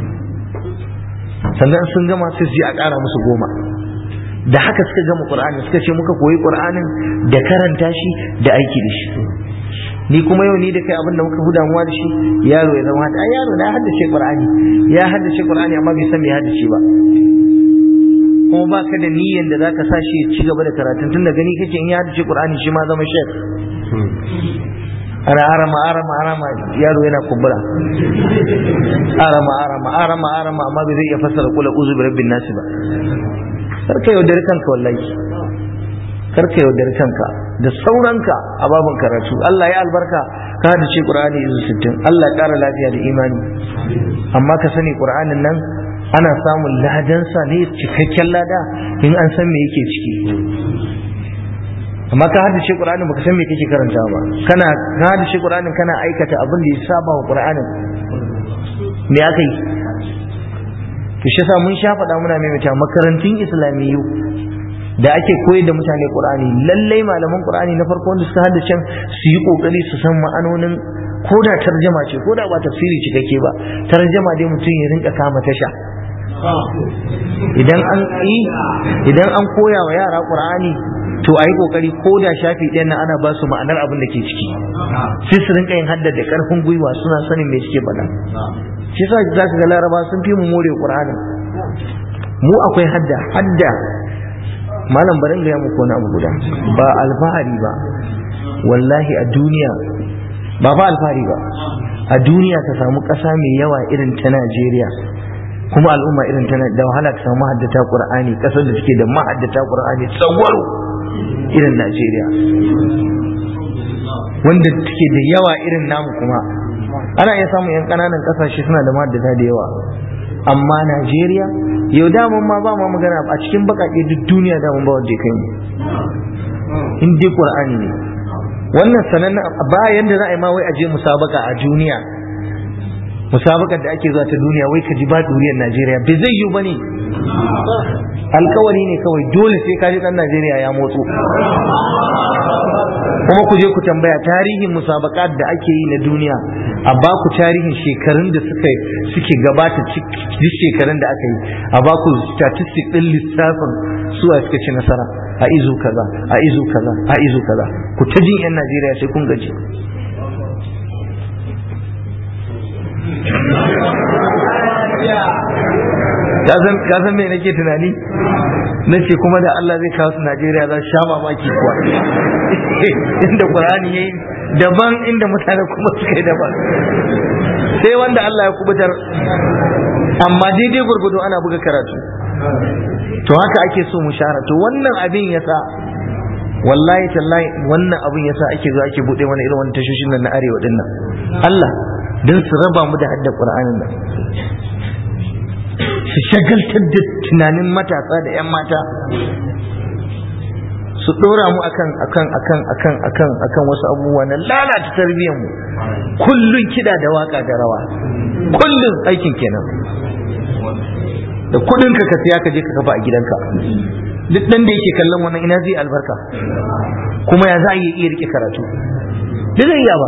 sannan sun gama sai su ji a ƙara musu goma da haka suka gama qur'ani suka ce muka koyi qur'anin da karanta shi da aiki da shi ni kuma yau ni da kai abin da muka fi damuwa da shi yaro ya zama ai yaro na haddace qur'ani ya haddace qur'ani amma bai san me haddace ba kuma ba ka da niyyar da zaka sa shi ya ci gaba da karatun tun da gani kake in ya haddace qur'ani shi ma zama shek ana arama arama arama yaro yana kumbura arama arama arama arama amma bai zai iya fassara kula uzu bi rabbin nasi ba karka yaudar kanka wallahi karka yaudar kanka da sauranka a babin karatu Allah ya albarka ka da ce Qur'ani izu sittin Allah ya ƙara lafiya da imani amma ka sani Qur'anin nan ana samun ladansa ne cikakken lada in an san me yake ciki amma ka haddace Qur'anin baka san me kake karanta ba kana ka haddace Qur'anin kana aikata abin da ya saba wa Qur'anin me aka yi to shi yasa mun sha faɗa muna maimaita makarantun islamiyyu da ake koyar da mutane qur'ani lallai malaman qur'ani na farko wanda suka haddace su yi kokari su san ma'anonin ko da tarjama ce ko da ba tafsiri cikakke ba tarjama dai mutum ya rinka kama tasha idan an yi idan an koya wa yara qur'ani to a yi kokari ko da shafi ɗayan nan ana ba su ma'anar abin da ke ciki sai su rinka yin haddar da karfin gwiwa suna sanin me suke faɗa shi sa za ka ga laraba sun fi mu more qur'ani mu akwai hadda hadda malam barin gaya muku wani abu guda ba alfahari ba wallahi a duniya ba fa alfahari ba a duniya ka samu ƙasa mai yawa irin ta Najeriya kuma al'umma irin ta da wahala ka samu haddata Qur'ani ƙasar da take da mahaddata Qur'ani tsawaro irin Najeriya wanda take da yawa irin namu kuma ana iya samun yan ƙananan ƙasashe suna da mahaddata da yawa amma Najeriya yau daman ma ba ma magana a cikin bakaƙe duk duniya daman ba wanda ya kai mu in dai Qur'ani ne wannan sanannen ba yanda za a yi ma wai aje musabaka a duniya musabakar da ake zuwa ta duniya wai ka ji ba duriyar Najeriya bai zai yiwu bane alkawari ne kawai dole sai ka ji dan Najeriya ya motso kuma ku je ku tambaya tarihin musabakat da ake yi na duniya a ba ku tarihin shekarun da suka suke gabata duk shekarun da aka yi a ba ku statistic din lissafin suwa suka ci nasara a izu kaza a izu kaza a izu kaza ku ta jin yan Najeriya sai kun gaji ka san me nake tunani na ce kuma da Allah zai kawo su Najeriya za su sha mamaki kuwa inda Qur'ani yayi daban inda mutane kuma suka yi daban sai wanda Allah ya kubutar amma daidai gurgudu ana buga karatu to haka ake so mu share to wannan abin yasa wallahi tallahi wannan abin yasa ake zo ake bude wani irin wani tashoshin nan na arewa din nan Allah dan su raba mu da hadda Qur'anin nan su shagaltar da tunanin matasa da 'yan mata su ɗora mu akan akan akan akan akan akan wasu abubuwa na lalata tarbiyyar mu kullun kida da waka da rawa kullun aikin kenan da kudin ka ka siya ka je ka kafa a gidanka duk dan da yake kallon wannan ina zai albarka kuma ya za a iya rike karatu da zai iya ba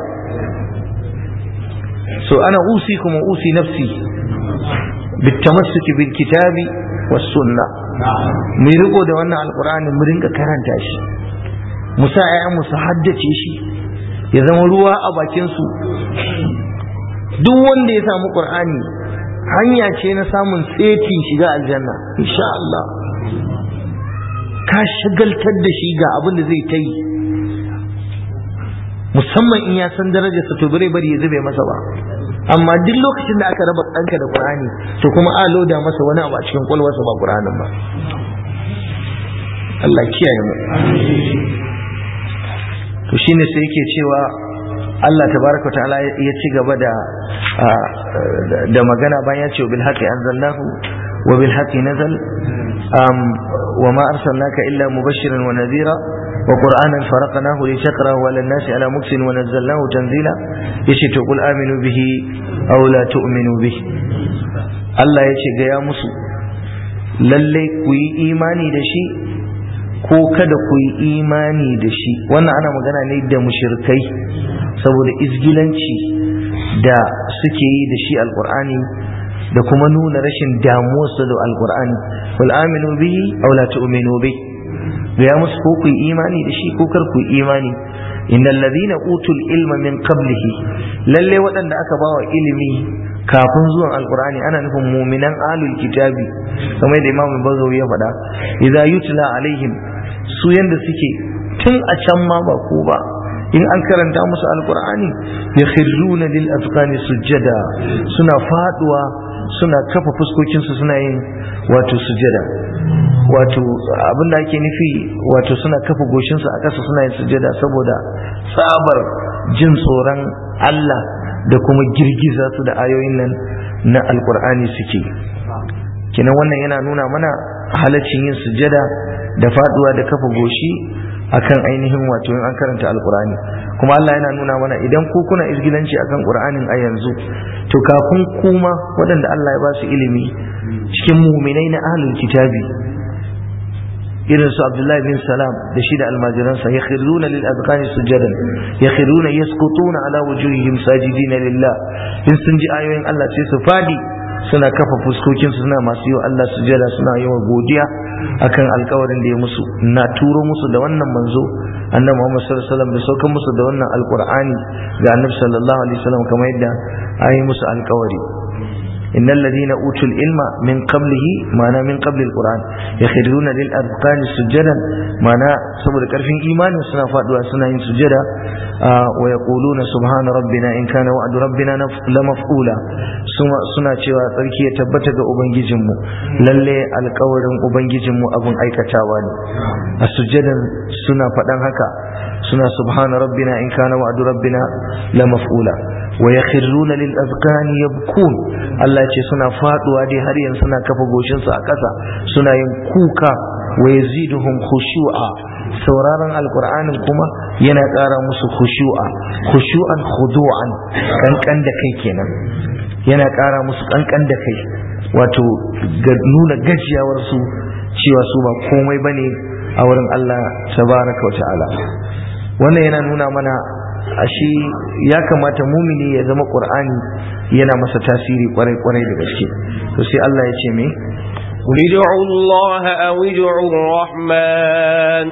so ana usi kuma usi nafsi بالتمسك بالكتاب والسنة mu riko da wannan alkur'ani mu rinka karanta shi mu sa mu su haddace shi ya zama ruwa a bakin su duk wanda ya samu qur'ani hanya ce na samun tsetin shiga aljanna insha Allah ka shagaltar da shi ga abin da zai ta yi musamman in ya san darajarsa to bare bari ya zube masa ba amma duk lokacin da aka raba ɗanka da Qur'ani to kuma a loda masa wani abu a cikin kwalwarsa ba Qur'anin ba Allah kiyaye mu to shine sai yake cewa Allah tabaraka ta'ala ya ci gaba da da magana bayan ya ce bil haqqi anzalnahu wa bil haqqi nazal wa ma arsalnaka illa mubashiran wa nadhira وقرآنا فرقناه لتقرأه على الناس على مكس ونزلناه تنزيلا يشي تقول آمنوا به أو لا تؤمنوا به الله يشي يا مسو lalle ku yi imani da shi ko kada ku yi imani da shi wannan ana magana ne da mushirkai saboda izgilanci da suke yi da shi alkur'ani da kuma nuna rashin damuwarsu da alkur'ani wal aminu bihi aw la tu'minu bihi gaya musu ko ku yi imani da shi ko kar ku yi imani innal ladina utul ilma min qablihi lalle waɗanda aka bawa ilimi kafin zuwan alqur'ani ana nufin mu'minan ahlul kitabi kamar da imamu bazawi ya faɗa idza yutla alaihim su yanda suke tun a can ma ba ko ba in an karanta musu alqur'ani yakhruna lil azqani sujjada suna faduwa suna kafa fuskokinsu suna yin wato sujjada wato abin da ake nufi wato suna kafa goshinsu a ƙasa suna yin sujada saboda tsabar jin tsoron Allah da kuma girgiza su da ayoyin nan na alkur'ani suke kinan wannan yana nuna mana halaccin yin sujada da faduwa da kafa goshi akan ainihin wato in an karanta alkur'ani kuma Allah yana nuna mana idan ku kuna izgilanci akan qur'anin a yanzu to kafin kuma waɗanda Allah ya ba su ilimi cikin muminai na ahlul kitabi irin su Abdullahi bin Salam da shi da almajiransa ya khirruna lil azqani sujadan ya khirruna yasqutuna ala wujuhihim sajidina lillah in sun ji ayoyin Allah sai su fadi suna kafa fuskokin su suna masu yi Allah sujada suna yawan godiya akan alkawarin da ya musu na turo musu da wannan manzo annabi Muhammad sallallahu alaihi wasallam da saukan musu da wannan alqur'ani ga annabi sallallahu alaihi wasallam kamar yadda ayi musu alkawari إن الذين أوتوا العلم من قبله معنى من قبل القرآن يخرون للأذقان سجدا معنى صبر كرفين إيمان سنة فادوا سنة سجدا آه ويقولون سبحان ربنا إن كان وعد ربنا لمفعولا suna cewa tsarki ya tabbata ga ubangijinmu lalle alkawarin ubangijinmu abun aikatawa ne a sujjadan suna faɗan haka suna subhana rabbina in kana wa'du rabbina la maf'ula wa yakhruna lil azqani yabkun Allah ce suna faduwa dai har yanzu suna kafa goshin su a ƙasa suna yin kuka wa yaziduhum khushu'a sauraron alqur'anin kuma yana ƙara musu khushu'a khushu'an khudu'an kankan da kai kenan yana ƙara musu kankan da kai wato nuna gajiyawar su cewa su ba komai bane a wurin Allah tabaraka wa ta'ala wannan yana nuna mana ashe ya kamata mumini ya zama qur'ani yana masa tasiri kwarai kwarai da gaske to sai Allah ya ce me قل ادعوا الله أو ادعوا الرحمن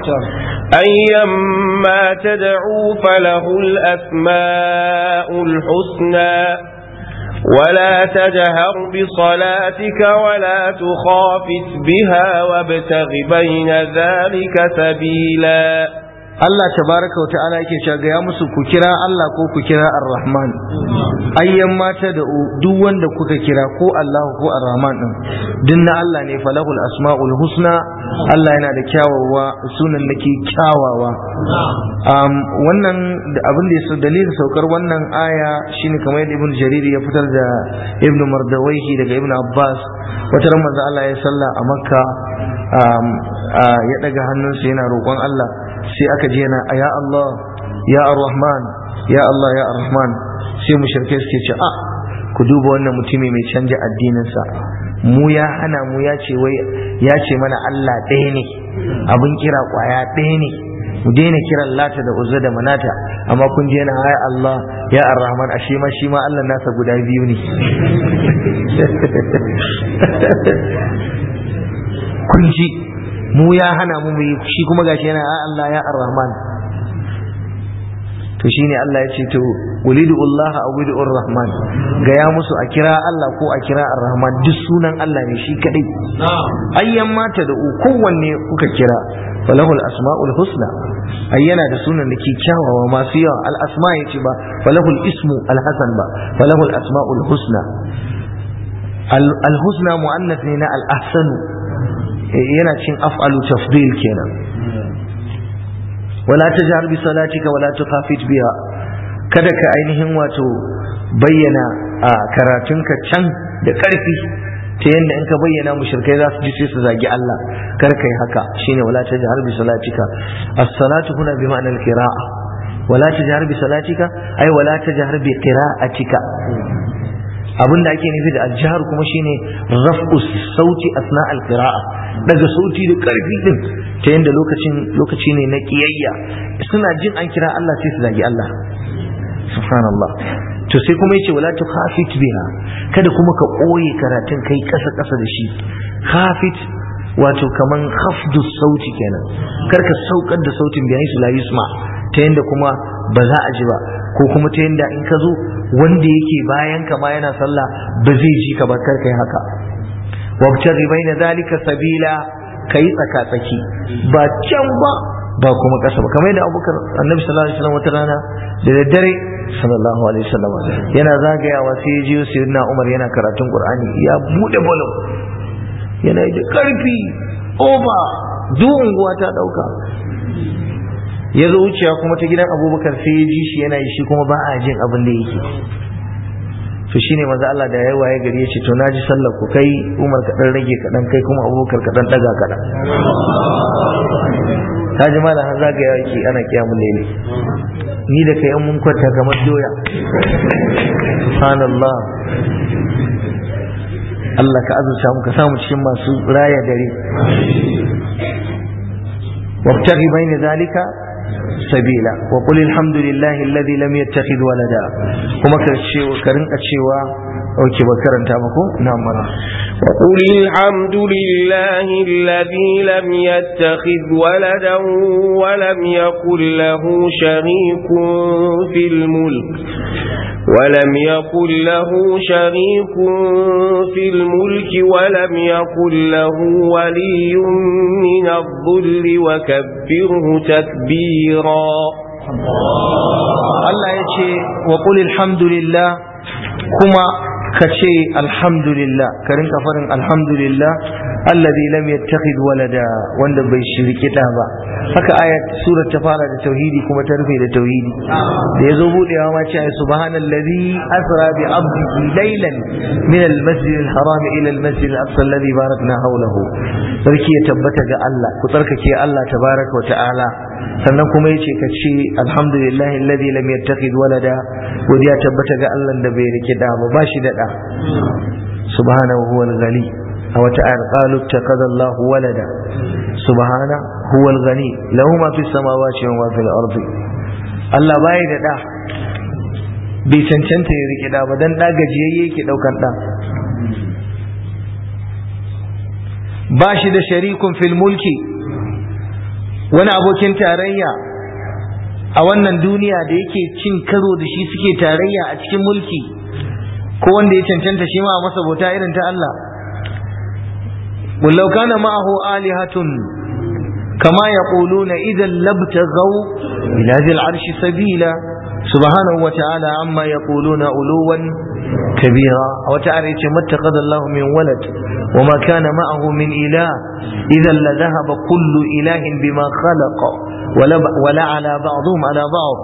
أيما تدعوا فله الأسماء الحسنى ولا تجهر بصلاتك ولا تخافت بها وابتغ بين ذلك سبيلا Allah tabaraka wa ta'ala yake cewa ga ya musu ku kira Allah ko ku kira Ar-Rahman ayyan mata da duk wanda kuka kira ko Allah ko Ar-Rahman din din na Allah ne falahul asmaul husna Allah yana da kyawawa sunan nake kyawawa um, wannan abin da ya dalilin saukar wannan aya shine kamar yadda Ibn Jarir ya fitar da Ibn Mardawaihi daga Ibn Abbas wata ran manzo Allah ya salla a Makka um, uh, ya daga hannunsa yana roƙon Allah sai aka je na ya Allah ya Ar-Rahman ya Allah ya Ar-Rahman sai mushrikai suke ce a ku duba wannan mutumi mai canja addininsa mu ya hana mu ya ce wai ya ce mana Allah ɗaya ne abin kira kwaya ɗaya ne mu daina kiran lata da uzza da manata amma kun je na ya Allah ya Ar-Rahman ashe ma shi ma Allah nasa guda biyu ne kun ji mu ya hana mu yi shi kuma gashi yana a Allah ya ar-Rahman to shine Allah ya ce to ulidu Allah aw ulidu ar-Rahman ga ya musu a kira Allah ko a kira ar-Rahman duk sunan Allah ne shi kadai ayyan mata da kowanne kuka kira falahul asma'ul husna ayyana da sunan da ke kyawawa masu yawa al-asma yace ba falahul ismu al-hasan ba falahul asma'ul husna al-husna mu'annath ne na al-ahsanu yana cin af'alu tafdil kenan wala tajhar bi salatika wala tukhafit biha kada ka ainihin wato bayyana a karatunka can da karfi ta yadda in ka bayyana mushrikai za su ji sai su zagi Allah kar kai haka shine wala tajhar bi salatika as-salatu huna bi ma'na al-qira'a wala tajhar bi salatika ay wala tajhar bi qira'atika abin da ake nufi da aljihar kuma shine raf'u sauti asna alqira'a daga sauti da karfi din ta yanda lokacin lokaci ne na kiyayya suna jin an kira Allah sai su zagi Allah subhanallah to sai kuma yace wala tukhafit biha kada kuma ka koye karatun kai kasa kasa da shi khafit wato kaman khafdu sauti kenan kar ka saukar da sautin biyan su la yusma ta yanda kuma ba za a ji ba ko kuma ta yanda in ka zo wanda yake bayan ka ma yana sallah ba zai ji ka ba kar kai haka wabtaghi baina zalika sabila kai tsaka tsaki ba can ba ba kuma kasa ba kamar yadda abubakar annabi sallallahu alaihi wasallam wata rana da daddare sallallahu alaihi wasallam yana zagayawa sai ya jiyo sayyidina umar yana karatun qur'ani ya bude bolon yana da karfi over duk unguwa ta dauka ya zo wucewa kuma ta gidan abubakar sai ya ji shi yana yi shi kuma ba a jin abin da yake to shine maza Allah da yayi waye gari ya ce to naji sallar ku kai Umar ka dan rage kadan kai kuma Abubakar ka dan daga kadan ta ji malam har zaga yake ana kiyamul layli ni da kai mun kwanta kamar doya subhanallah Allah ka azurta mu ka samu cikin masu raya dare wabtaghi bayna zalika sabila wa qul alhamdulillahi alladhi lam yattakhidh walada kuma ka ce ka rinka cewa اوكي بكرنت مكو نعم مرة وقل الحمد لله الذي لم يتخذ ولدا ولم يكن له شريك في الملك ولم يكن له شريك في الملك ولم يكن له ولي من الظل وكبره تكبيرا الله يشي وقل الحمد لله كما كشي الحمد لله كرنك فرن الحمد لله الذي لم يتخذ ولدا wanda bai shirki da ba haka ayat surar ta fara da tauhidi kuma ta rufe da tauhidi da yazo budewa ma ce subhanallazi asra bi abdihi laylan min almasjid alharam ila almasjid alaqsa alladhi barakna hawlahu sarki ya tabbata ga Allah ku tsarkake Allah tabaraka wa ta'ala sannan kuma yace ka ce alhamdulillah alladhi lam yattakhid walada godiya tabbata ga Allah da bai rike da ba bashi da da subhanahu huwal ghani a wata ayar qalu ittakhadha Allahu walada subhana huwal ghani lahu ma fis samawati wa ma fil ardi Allah bai da da bai cancanta ya rike da ba dan da gajiyayye yake daukan da ba shi da sharikun fil mulki wani abokin tarayya a wannan duniya da yake cin karo da shi suke tarayya a cikin mulki ko wanda ya cancanta shi ma a masa bauta irin ta Allah ولو كان معه آلهة كما يقولون إذا لابتغوا إلى ذي العرش سبيلا سبحانه وتعالى عما يقولون علوا كبيرا وتعالى ما اتخذ الله من ولد وما كان معه من إله إذا لذهب كل إله بما خلق ولا, ولا على بعضهم على بعض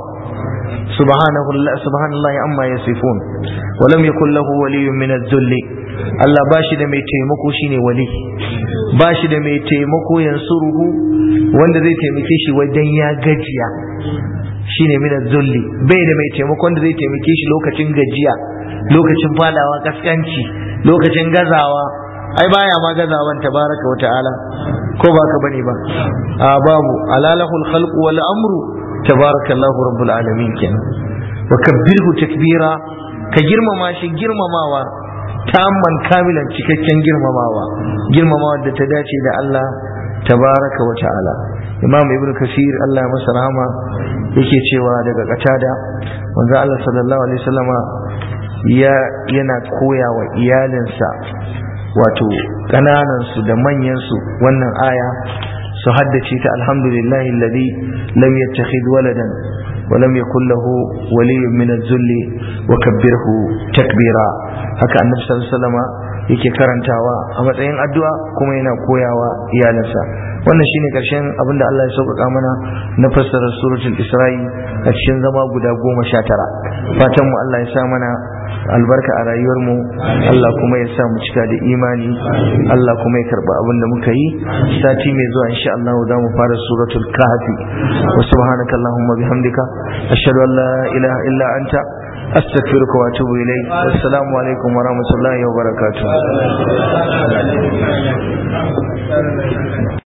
سبحانه سبحان الله عما يصفون ولم يكن له ولي من الذل Allah ba shi da mai taimako shine wali ba shi da mai taimako yansuruhu wanda zai taimake shi wajen ya gajiya shine min zulli bai da mai taimako wanda zai taimake shi lokacin gajiya lokacin fadawa kaskanci lokacin gazawa ai baya ma gazawan tabaraka wa ta'ala ko ba ka bane ba a babu alalahul khalqu wal amru tabarakallahu rabbul alamin kenan wa kabbirhu takbira ka girmama shi girmamawa tamman kamilan cikakken girmamawa girmamawa da ta dace da Allah tabaraka wa ta'ala imam ibn kasir Allah masa rahama yake cewa daga katada manzo Allah sallallahu alaihi wasallama ya yana koya wa iyalinsa wato kananan su da manyan su wannan aya su haddace ta alhamdulillahi alladhi lam yattakhidh waladan ولم يكن له ولي من الذل وكبره تكبيرا haka annabi sallallahu alaihi wasallam yake karantawa a matsayin addu'a kuma yana koyawa iyalansa wannan shine karshen abin da Allah ya sauƙaƙa mana na fassara suratul Isra'i a cikin zama guda goma sha tara fatan mu Allah ya sa mana albarka a rayuwar mu Allah kuma ya sa mu cika da imani Allah kuma ya karba abin da muka yi sati mai zuwa insha Allah za mu fara suratul kahfi wa subhanaka allahumma bihamdika ashhadu an la ilaha illa anta astaghfiruka wa atubu ilayk assalamu alaikum wa rahmatullahi wa barakatuh